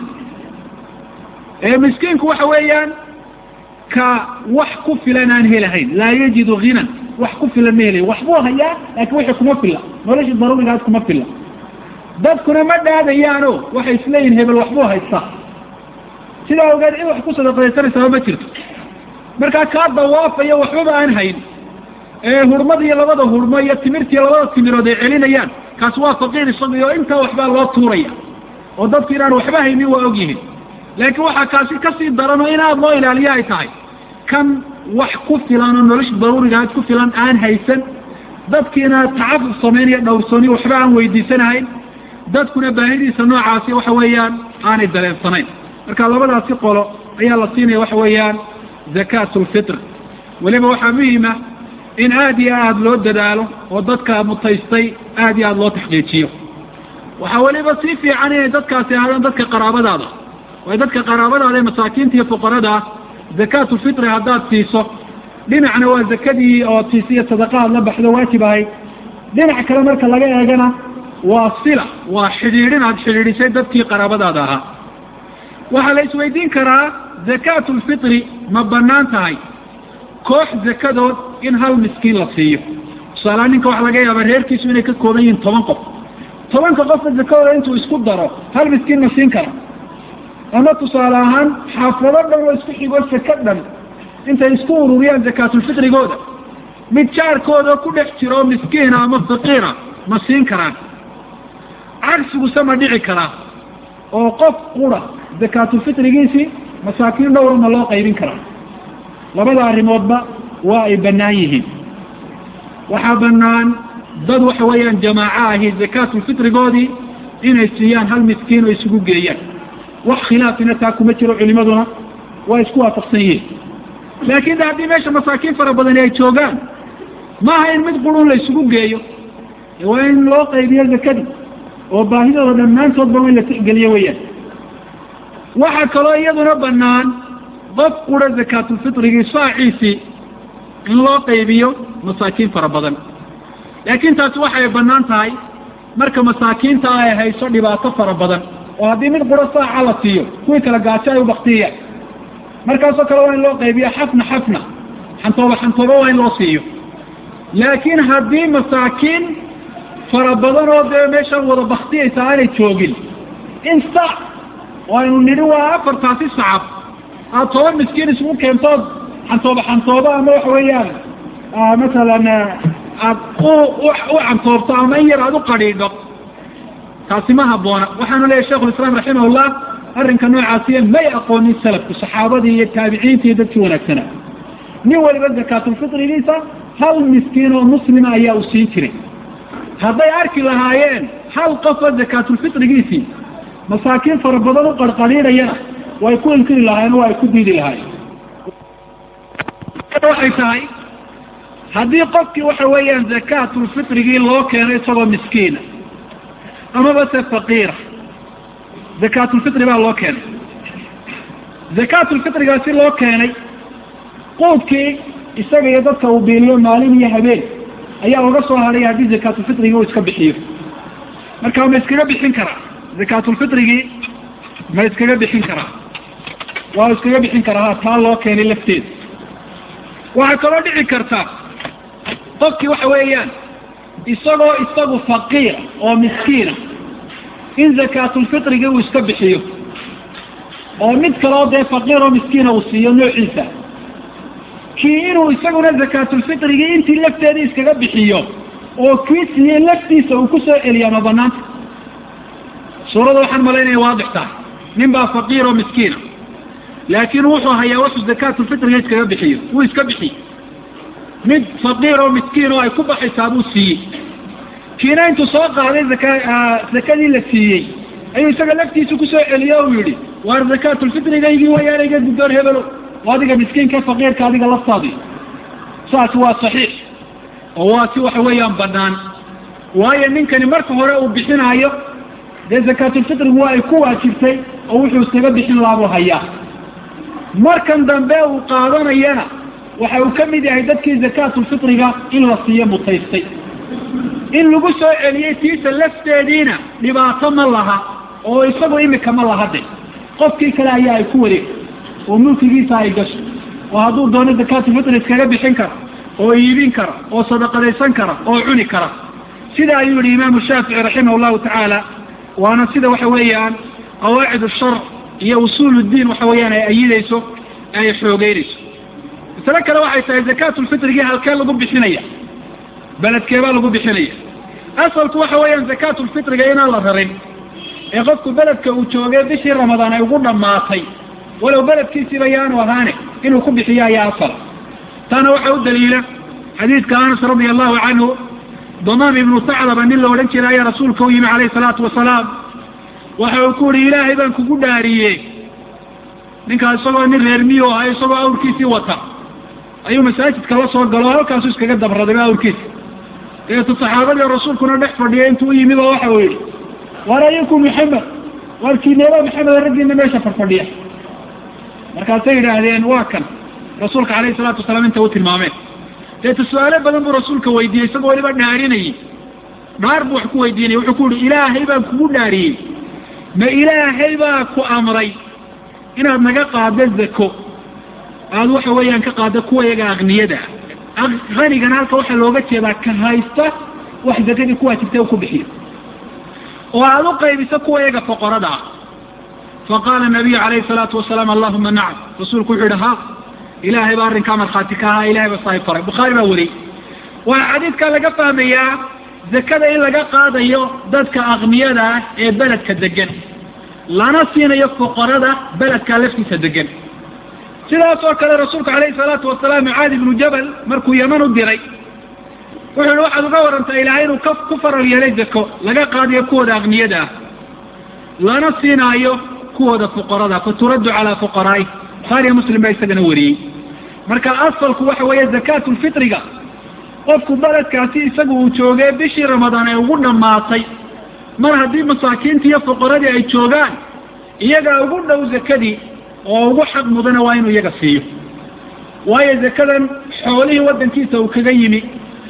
ee miskiinku waxa weeyaan ka wax ku filan aan helahayn laa yajidu hinan wax ku filan ma helayn waxbuu hayaa laakiin wixii kuma filla noloshii daruurigaas kuma filla dadkuna ma dhaadayaano waxay isleeyihin hebel waxbuu haystaa sidaa ogeed in wax ku sadaqadaysanaysaa ma jirto markaa kaa dawaafaya waxbaba aan hayn ee hurmada iyo labada hurmo iyo timirta iyo labada timirood ay celinayaan kaasi waa faqiir isagii oo intaa waxbaa loo tuuraya oo dadku inaan waxba haynin waa og yihin laakiin waxaa kaasi kasii daran oo in aada loo ilaaliyo ay tahay kan wax ku filan oo nolosha daruurigaad ku filan aan haysan dadkiina tacafuf samaynaya dhowrsooni waxba aan weydiisanahayn dadkuna baahidiisa noocaasi waxa weeyaan aanay dareensanayn marka labadaasi qolo ayaa la siinaya waxa weeyaan zakaatu lfitr weliba waxaa muhima in aada iyo aada loo dadaalo oo dadka mutaystay aada iyo aada loo taxqiijiyo waxaa weliba sii fiican inay dadkaasi ahaadaan dadka qaraabadaada waayo dadka qaraabadaada ee masaakiinta iyo fuqarada ah zakaatulfitri haddaad siiso dhinacna waa zakadii oo tiisiyo sadaqa aad la baxdo waajib ahayd dhinac kale marka laga eegana waa sila waa xidhiidhin aad xidhiidhisay dadkii qaraabadaada ahaa waxaa la isweydiin karaa zakaatulfitri ma banaan tahay koox zakadood in hal miskiin la siiyo tusaalaha ninka waxaa laga yaabaa reerkiisu inay ka kooban yihiin toban qof tobanka qofka zakadooda intuu isku daro hal miskiin ma siin kara ama tusaale ahaan xaafado dhan oo isku xigo saka dhan intay isku ururiyaan zakaatulfitrigooda mid jaarkooda ku dhex jiro miskiina ama faqiira ma siin karaan cagsiguse ma dhici karaa oo qof qura zakaatulfitrigiisii masaakiin dhowra ma loo qaybin karaa labada arrimoodba waa ay bannaan yihiin waxaa bannaan dad waxa weeyaan jamaaco ahi zakaatulfitrigoodii inay siiyaan hal miskiin oo isugu geeyaan wax khilaafina taa kuma jiro culimaduna waa isku waafaqsan yihiin laakin de haddii meesha masaakiin fara badani ay joogaan maaha in mid qurun la isugu geeyo waa in loo qaybiyo zakadii oo baahidooda dhammaantoodba in la tixgeliyo weeyaan waxaa kaloo iyaduna banaan qof qura zakaatulfitrigii saaciisii in loo qaybiyo masaakiin fara badan laakiin taasi waxay banaan tahay marka masaakiinta ay hayso dhibaato fara badan oo haddii mid qura saaca la siiyo kuwii kala gaajo ay ubaktiyayaan markaasoo kale waa in loo qaybiyo xafna xafna xantooba xantooba waa in loo siiyo laakiin haddii masaakiin fara badan oo dee meeshaan wada baktiyaysa aanay joogin in saac oo aynu nidhi waa afartaasi sacab aad toban miskiin isugu keentood xantooba xantooba ama waxa weeyaan masalan aad u cantoobto ama in yar aad u qadhiidho taasi ma haboona waxaanu leeyahy shekhulislaam raximahullah arrinka noocaasiya may aqoonin salafku saxaabadii iyo taabiciinta iyo dadkii wanaagsanaa nin waliba zakaatulfitrigiisa hal miskiin oo muslima ayaa u siin jiray hadday arki lahaayeen hal qofoo zakaatulfitrigiisii masaakiin fara badan u qarqaliidhayana way ku inkiri lahaayeen oo ay ku diidi lahaayeen waxay tahay haddii qofkii waxa weeyaan zakaatulfitrigii loo keeno isagoo miskiina amaba se faqiira zakaatulfitri baa loo keenay zakaatulfitrigaasi loo keenay quudkii isaga iyo dadka uu biiliyo maalin iyo habeen ayaa uga soo hadhay haddii zakaatulfitrigii uu iska bixiyo marka ma iskaga bixin karaa zakaatulfitrigii ma iskaga bixin karaa waa iskaga bixin karaa ha taa loo keenay lafteeda waxaa kaloo dhici karta qofkii waxa weeyaan isagoo isagu faqiira oo miskiina in zakaatulfitrigii uu iska bixiyo oo mid kaleo dee faqiir oo miskiina uu siiyo noociisa kii inuu isaguna zakaatulfitrigii intii lafteedii iskaga bixiyo oo kii siiyey laftiisa uu ku soo celiyaa ma banaanta suurada waxaan malaynaya waadix tahay nin baa faqiir oo miskiina laakiin wuxuu hayaa wuxuu zakaatulfitriga iskaga bixiyo wuu iska bixiy mid faqiir oo miskiin oo ay ku baxaysaa buu siiyey kiina intuu soo qaaday zaka zakadii la siiyey ayuu isaga laftiisa kusoo celiyo u yihi waar zakaatulfitrigaygii wayaanayga guddoon hebelo adiga miskiinka faqiirka adiga laftaadi saas waa saxiix oo waa si waxa weeyaan banaan waayo ninkani marka hore uu bixinaayo dee zakaatulfitrigu waa ay ku waajibtay oo wuxuu iskaga bixin laabuu hayaa markan dambe uu qaadanayana waxa uu ka mid yahay dadkii zakaatulfitriga in la siiyo mutaystay in lagu soo celiyey tiisa lafteediina dhibaato ma laha oo isagu imika ma laha de qofkii kale ayaa ay ku wareegtay oo mulkigiisa ay gasho oo hadduu doono zakaatulfitri iskaga bixin kara oo iibin kara oo sadaqadaysan kara oo cuni kara sida ayuu yihi imaamu shaafici raximah llahu tacaala waana sida waxa weeyaan qawaacid shar iyo usuul diin waxa weeyaan ay ayidayso ay xoogeynayso masale kale waxay tahay zakaatulfitrigii halkee lagu bixinaya beledkeebaa lagu bixinaya asalku waxa weeyaan zakaatulfitriga inaan la rarin ee qofku beledka uu joogay bishii ramadaan ay ugu dhammaatay walow beledkiisiiba yaanu ahaane inuu ku bixiyo ayaa asal taana waxaa u daliila xadiidka anas radia allahu canhu damaam ibnu saclaba nin la odhan jiray ayaa rasuulka u yimi calayhi salaatu wasalaam waxa uu ku uhi ilaahay baan kugu dhaariyey ninkaas isagoo nin reer miyo ahay isagoo awrkiisii wata ayuu masaajidka la soo galo halkaasu iskaga dabraday awrkiisa dabeetu saxaabadii rasuulkuna dhex fadhiyay intuu u yimid oo waxa uu yidhi war ayinku maxamed warkiineeba maxamed raggiina meesha farfadhiya markaasay yidhaahdeen waa kan rasuulka calayhi salaatu wasalaam inta u tilmaameen deetu su-aalo badan buu rasuulka weydiiyey isagoo waliba dhaarinayay dhaar buu wax ku weydiinay wuxuu ku yihi ilaahay baan kugu dhaariyey ma ilaahay baa ku amray inaad naga qaado zako aada waxa weeyaan ka qaado kuwa yaga akniyada hanigana halka waxaa looga jeedaa ka haysta wax zakadii ku waajibtay ku bixiyo oo aada u qaybiso kuwa yaga foqorada ah faqaala nabiyu calayhi salaatu wasalaam allahuma nacam rasuulku wuxuu yihi ha ilaahay baa arrinkaa markhaati ka ahaa ilahay baa saahib faray bukhaari baa wariyey waa xadiidkaa laga fahmayaa zakada in laga qaadayo dadka akniyada ah ee beledka degan lana siinayo fuqarada beledkaa laftiisa degan sidaas oo kale rasuulku calayhi salaatu wasalaam mucaadi ibnu jabal markuu yeman u diray wuxuu yihi waxaad uga warantaa ilaahay inuu ka ku faral yeelay zako laga qaadayo kuwooda akniyada ah lana siinaayo kuwooda fuqarada faturaddu calaa fuqaraai bukhaariya muslim baa isagana wariyey marka asalku waxa weeye zakaatu lfitriga qofku beledkaasi isagu uu joogay bishii ramadaan ay ugu dhammaatay mar haddii masaakiinta iyo fuqaradii ay joogaan iyagaa ugu dhow zakadii oo ugu xaq mudana waa inuu iyaga siiyo waayo zakadan xoolihii waddankiisa uu kaga yimi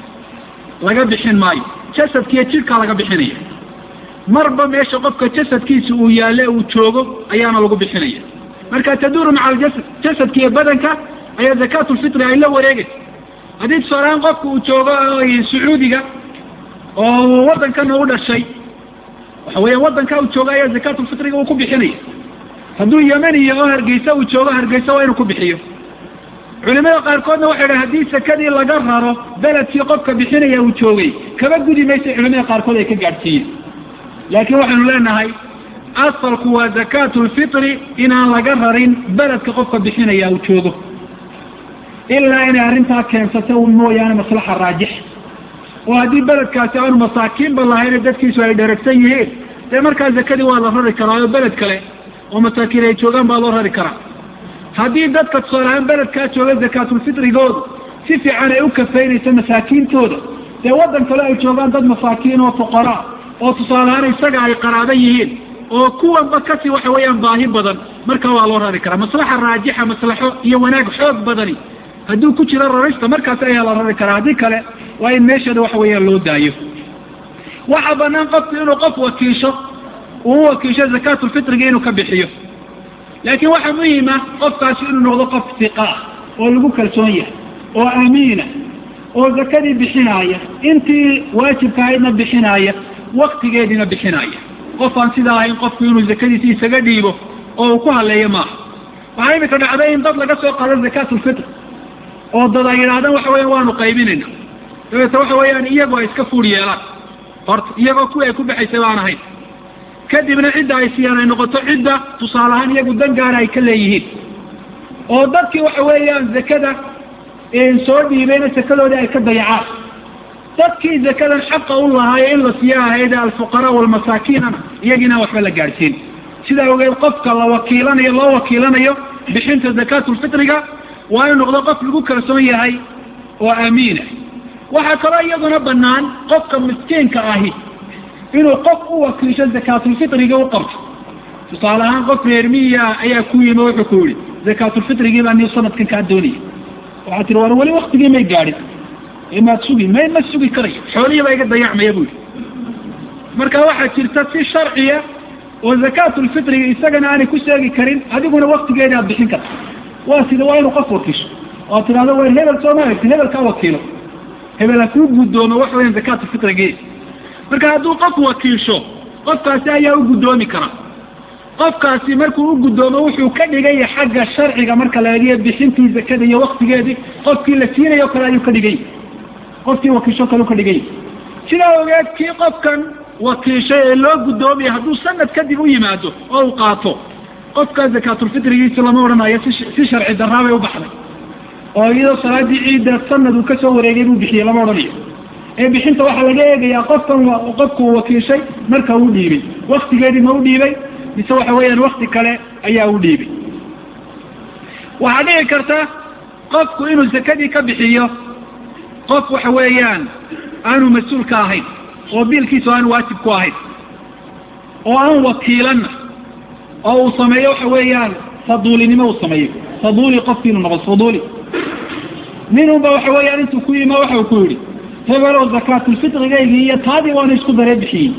laga bixin maayo jasadkiiyo jidhkaa laga bixinaya marba meesha qofka jasadkiisa uu yaalle uu joogo ayaana lagu bixinaya marka taduuru maca aljasad jasadka iyo badanka ayaa zakaatu lfitri ay la wareegaysa haddii tusaalahaan qofka uu joogo sacuudiga oo waddankana u dhashay waxa weeyaan waddanka uu joogo ayaa zakaatulfitriga uu ku bixinaya hadduu yemaniya oo hargeysa uu joogo hargeysa waa inuu ku bixiyo culimada qaarkoodna waxay dhahen haddii sakadii laga raro beledkii qofka bixinaya uu joogay kaba gudi maysa culimada qaarkood ay ka gaadhsiiyeen laakiin waxaynu leenahay asalku waa zakaatu lfitri inaan laga rarin beledka qofka bixinaya uu joogo ilaa inay arrintaa keensata mooyaane maslaxa raajix oo haddii beledkaasi aanu masaakiinba lahayn dadkiisu ay dheragsan yihiin dee markaa zakadii waa la rari karaa oo beled kale oo masaakiin ay joogaan baa loo rari karaa haddii dadka tusaalahaan beledkaa jooga zakaatulfitrigoodu si fiican ay u kafeynayso masaakiintooda dee waddan kale ay joogaan dad masaakiin oo fuqaraa oo tusaalahaan isaga ay qaraaba yihiin oo kuwanba kasii waxa weeyaan baahi badan markaa waa loo rari karaa maslaxa raajixa maslaxo iyo wanaag xoog badani hadduu ku jiro rarista markaas ayaa la rari karaa haddii kale waa in meesheeda waxa weeyaan loo daayo waxaa banaan qofku inuu qof wakiisho uu u wakiisho zakaatulfitriga inuu ka bixiyo laakiin waxaa muhima qofkaasi inuu noqdo qof siqa ah oo lagu kalsoon yahay oo amiina oo zakadii bixinaaya intii waajibka ahaydna bixinaaya waktigeediina bixinaaya qof aan sidaa ahayn qofku inuu zakadiisi isaga dhiibo oo uu ku haleeyo maaha waxaa imika dhacday in dad laga soo qaado zakaatulfitr oo dad ay yidhahdaan waxa weyan waanu qaybinayna dabeete waxa weeyaan iyagoo ay iska fuur yeelaan horta iyagoo kuwii ay ku baxaysay baan ahayn kadibna cidda ay siiyaan ay noqoto cidda tusaale ahaan iyagu dan gaara ay ka leeyihiin oo dadkii waxa weeyaan zakada soo dhiibayna sakadoodii ay ka dayacaan dadkii zakadan xaqa u lahaayo in la siiyo ahayd alfuqaraa walmasaakiinana iyagiina waxba la gaadhsiin sidaa ogeed qofka la wakiilanayo loo wakiilanayo bixinta zakaatulfitriga waa inu noqdo qof lagu kalsoon yahay oo amiina waxaa kaloo iyaduna banaan qofka miskiinka ahi inuu qof u wakiisho zakaatulfitriga u qabto tusaale ahaan qof reermiya ayaa ku yimi wuxuu ku yihi zakaatulfitrigii baa nii sanadkan kaa doonaya waxaa tiri war weli waktigii may gaadhin maad sugi may ma sugi karayo xoolihii baa iga dayacmaya bu yihi marka waxaa jirta si sharciya oo zakaatulfitriga isagana aanay ku sheegi karin adiguna waktigeeda aad bixin karta waa sida waa inuu qof wakiisho oo tidhahdo wa hebel sooma egtin hebel kaa wakiilo hebel ha kuu guddoomo waxa weyan zakaatulfitrigii marka hadduu qof wakiisho qofkaasi ayaa u guddoomi kara qofkaasi markuu u guddoomo wuxuu ka dhigaya xagga sharciga marka la eegiyo bixintii zakada iyo waktigeedii qofkii la siinayo kale ayuu ka dhigay qofkii wakiisho kale u ka dhigay sidaa ogeed kii qofkan wakiishay ee loo guddoomaya hadduu sanad kadib u yimaado oo uu qaato qofkaa zakaatulfitrigiisi lama odhanayo si sharci daraabay u baxday oo iyadoo salaadii ciidda sanad uu kasoo wareegay buu bixiyey lama odhanayo ee bixinta waxaa laga eegayaa qofkan qofku uu wakiishay marka uu dhiibay waktigeedii ma u dhiibay mise waxa weeyaan wakti kale ayaa u dhiibay waxaa dhici karta qofku inuu zakadii ka bixiyo qof waxa weeyaan aanu mas-uul ka ahayn oo biilkiisu aanu waajib ku ahayn oo aan wakiilanna oo uu sameeyo waxa weeyaan faduulinimo uu sameeyo faduuli qofki inuu noqdo faduuli ninunba waxa weeyaan intuu ku yima waxa uu ku yidhi hebelow zakaatulfitrigaygii iyo taadii waana isku daree bixiyey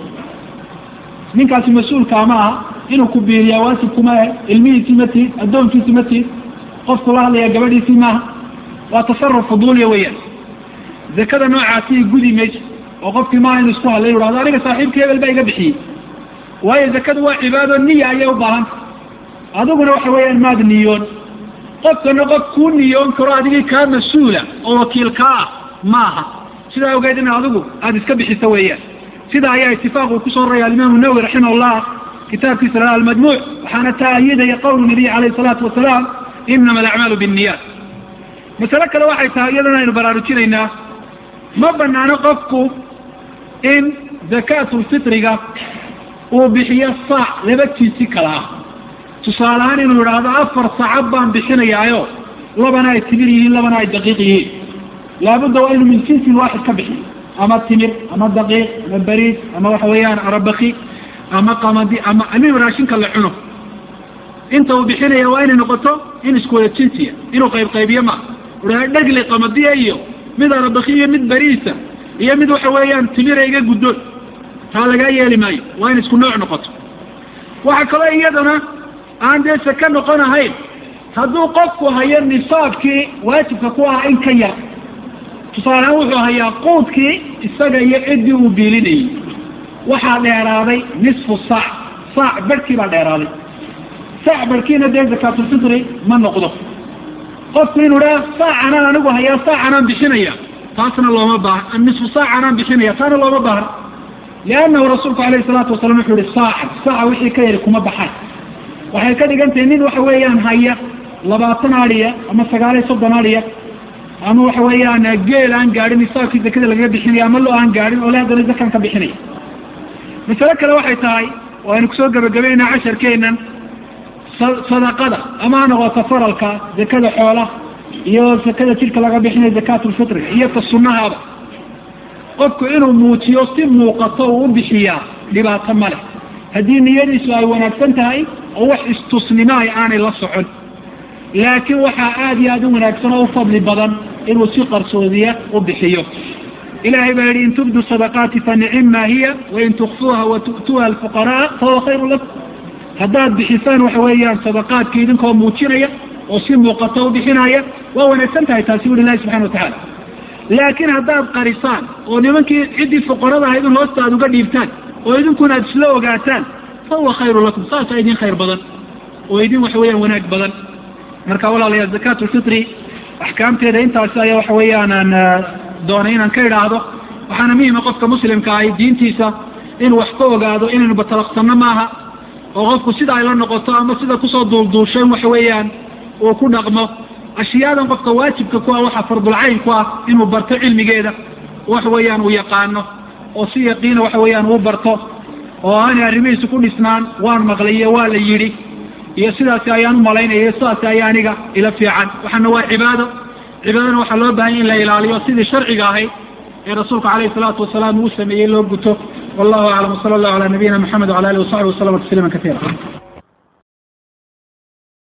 ninkaasi mas-uulkaa ma aha inuu ku biiliyaa waajibkuma ahe ilmihiisii ma tihid addoonkiisi ma tihid qofku la hadlaya gabadhiisii maaha waa tasaruf fuduuliya weeyaan zakada noocaasi gudi mayso oo qofkii maaha inu isku hadlay hahdo aniga saaxiibkii hebel baa iga bixiyey waayo zakadu waa cibaado niya ayay u baahanta adiguna waxa weeyaan maad niyoon qofkana qof kuu niyoon karo adigii kaa mas-uula oo wakiil kaa ah maaha sidaa ogeed in adigu aada iska bixiso weeyaan sida ayaa itifaaq uu kusoo roraya alimaamu nawowi raximah kitaabkiisa la almajmuuc waxaana taayidaya qowlu nabiy alayh salaatu wasalaam inama alacmaalu binniyat masale kale waxay tahay iyadana aynu baraarujinaynaa ma banaano qofku in zakaatulfitriga uu bixiyo saac laba jinsi kala ah tusaale ahaan inuu yidhaahdo afar sacab baan bixinayaayo labana ay timir yihiin labana ay daqiiq yihiin laabudda waa inuu min jinsin waaxid ka bixiyo ama timir ama daqiiq ama bariis ama waxa weeyaan arabaki ama qamadi ama amin raashinka la cuno inta uu bixinaya waa inay noqoto in isku wada jinsiya inuu qayb qaybiyo ma uha dhegli qamadiya iyo mid arabaki iyo mid bariisa iyo mid waxa weeyaan timira iga guddoon taa lagaa yeeli maayo waa in isku nooc noqoto waxaa kaloo iyadana aan dee saka noqon ahayn hadduu qofku hayo nisaabkii waajibka ku ahaa in ka yar tusaalehaan wuxuu hayaa quudkii isaga iyo ciddii uu biilinayey waxaa dheeraaday nisfu saac saac barhkii baa dheeraaday saac barhkiina dee zakaatulfitri ma noqdo qofku inuu dhaa saacanaan anigu hayaa saacanaan bixinaya taasna looma baaha nisfu saacanaan bixinaya taana looma baahna liannahu rasuulku alayhi salaatu wasalam wuxuu yihi saacan saaca wixii ka yari kuma baxaan waxay ka dhigan tahay nin waxa weeyaan haya labaatan adiya ama sagaal iyo soddon adiya ama waxa weeyaan geel aan gaadhin nisaabkii zakada lagaga bixinaya ama lo aan gaadhin oo le haddana zakaan ka bixinaya masale kale waxay tahay oo aynu kusoo gabagabaynaa casharkeenan sadaqada ama ha noqoto faralka zakada xoola iyo zakada jidhka laga bixinayo zakaatulfitriga iyo ta sunnahaaba qofku inuu muujiyo si muuqato uu u bixiyaa dhibaato ma leh haddii niyadiisu ay wanaagsan tahay oo wax istusnimaay aanay la socon laakiin waxaa aada iyo aada u wanaagsan oo u fadli badan inuu si qarsoodiya u bixiyo ilahay baa yihi in tubdu sadaqaati fa nicima hiya wain tukfuuha wa tu'tuuha alfuqaraa fahuwa khayru lakum haddaad bixisaan waxa weeyaan sadaqaadka idinkoo muujinaya oo si muuqato u bixinaya waa wanaagsan tahay taasi uri ilahi subxana watacala laakiin haddaad qarisaan oo nimankii ciddii fuqarada ahayd in hoosta aad uga dhiibtaan oo idinkuna aad isla ogaataan fahuwa khayru lakum saasa idin khayr badan oo idin waxa weeyaan wanaag badan marka walaalayaal zakaat lfitri axkaamteeda intaasi ayaa waxa weeyaan aan doonay inaan ka idhaahdo waxaana muhima qofka muslimka ahi diintiisa inuu wax ka ogaado inaynu batalaqsanno maaha oo qofku sida ay la noqoto ama sida kusoo duulduushay waxa weeyaan uu ku dhaqmo ashiyaadan qofka waajibka ku ah waxa fardulcayn ku ah inuu barto cilmigeeda waxa weeyaan uu yaqaano oo si yaqiina waxa weeyaan uu barto oo aanay arrimihiisu ku dhisnaan waan maqlaye waa la yidhi iyo sidaasi ayaan u malaynaya sidaasi ayaa aniga ila fiican waxaana waa cibaado cibaadana waxaa loo bahanya in la ilaaliyo sidii sharciga ahayd ee rasuulku alayhi salaatu wasalaam uu sameeyey loo guto wallahu aclam wsala allahu ala nabiyina maxamed wala alihi wasaxbi waslama tasliima kaiira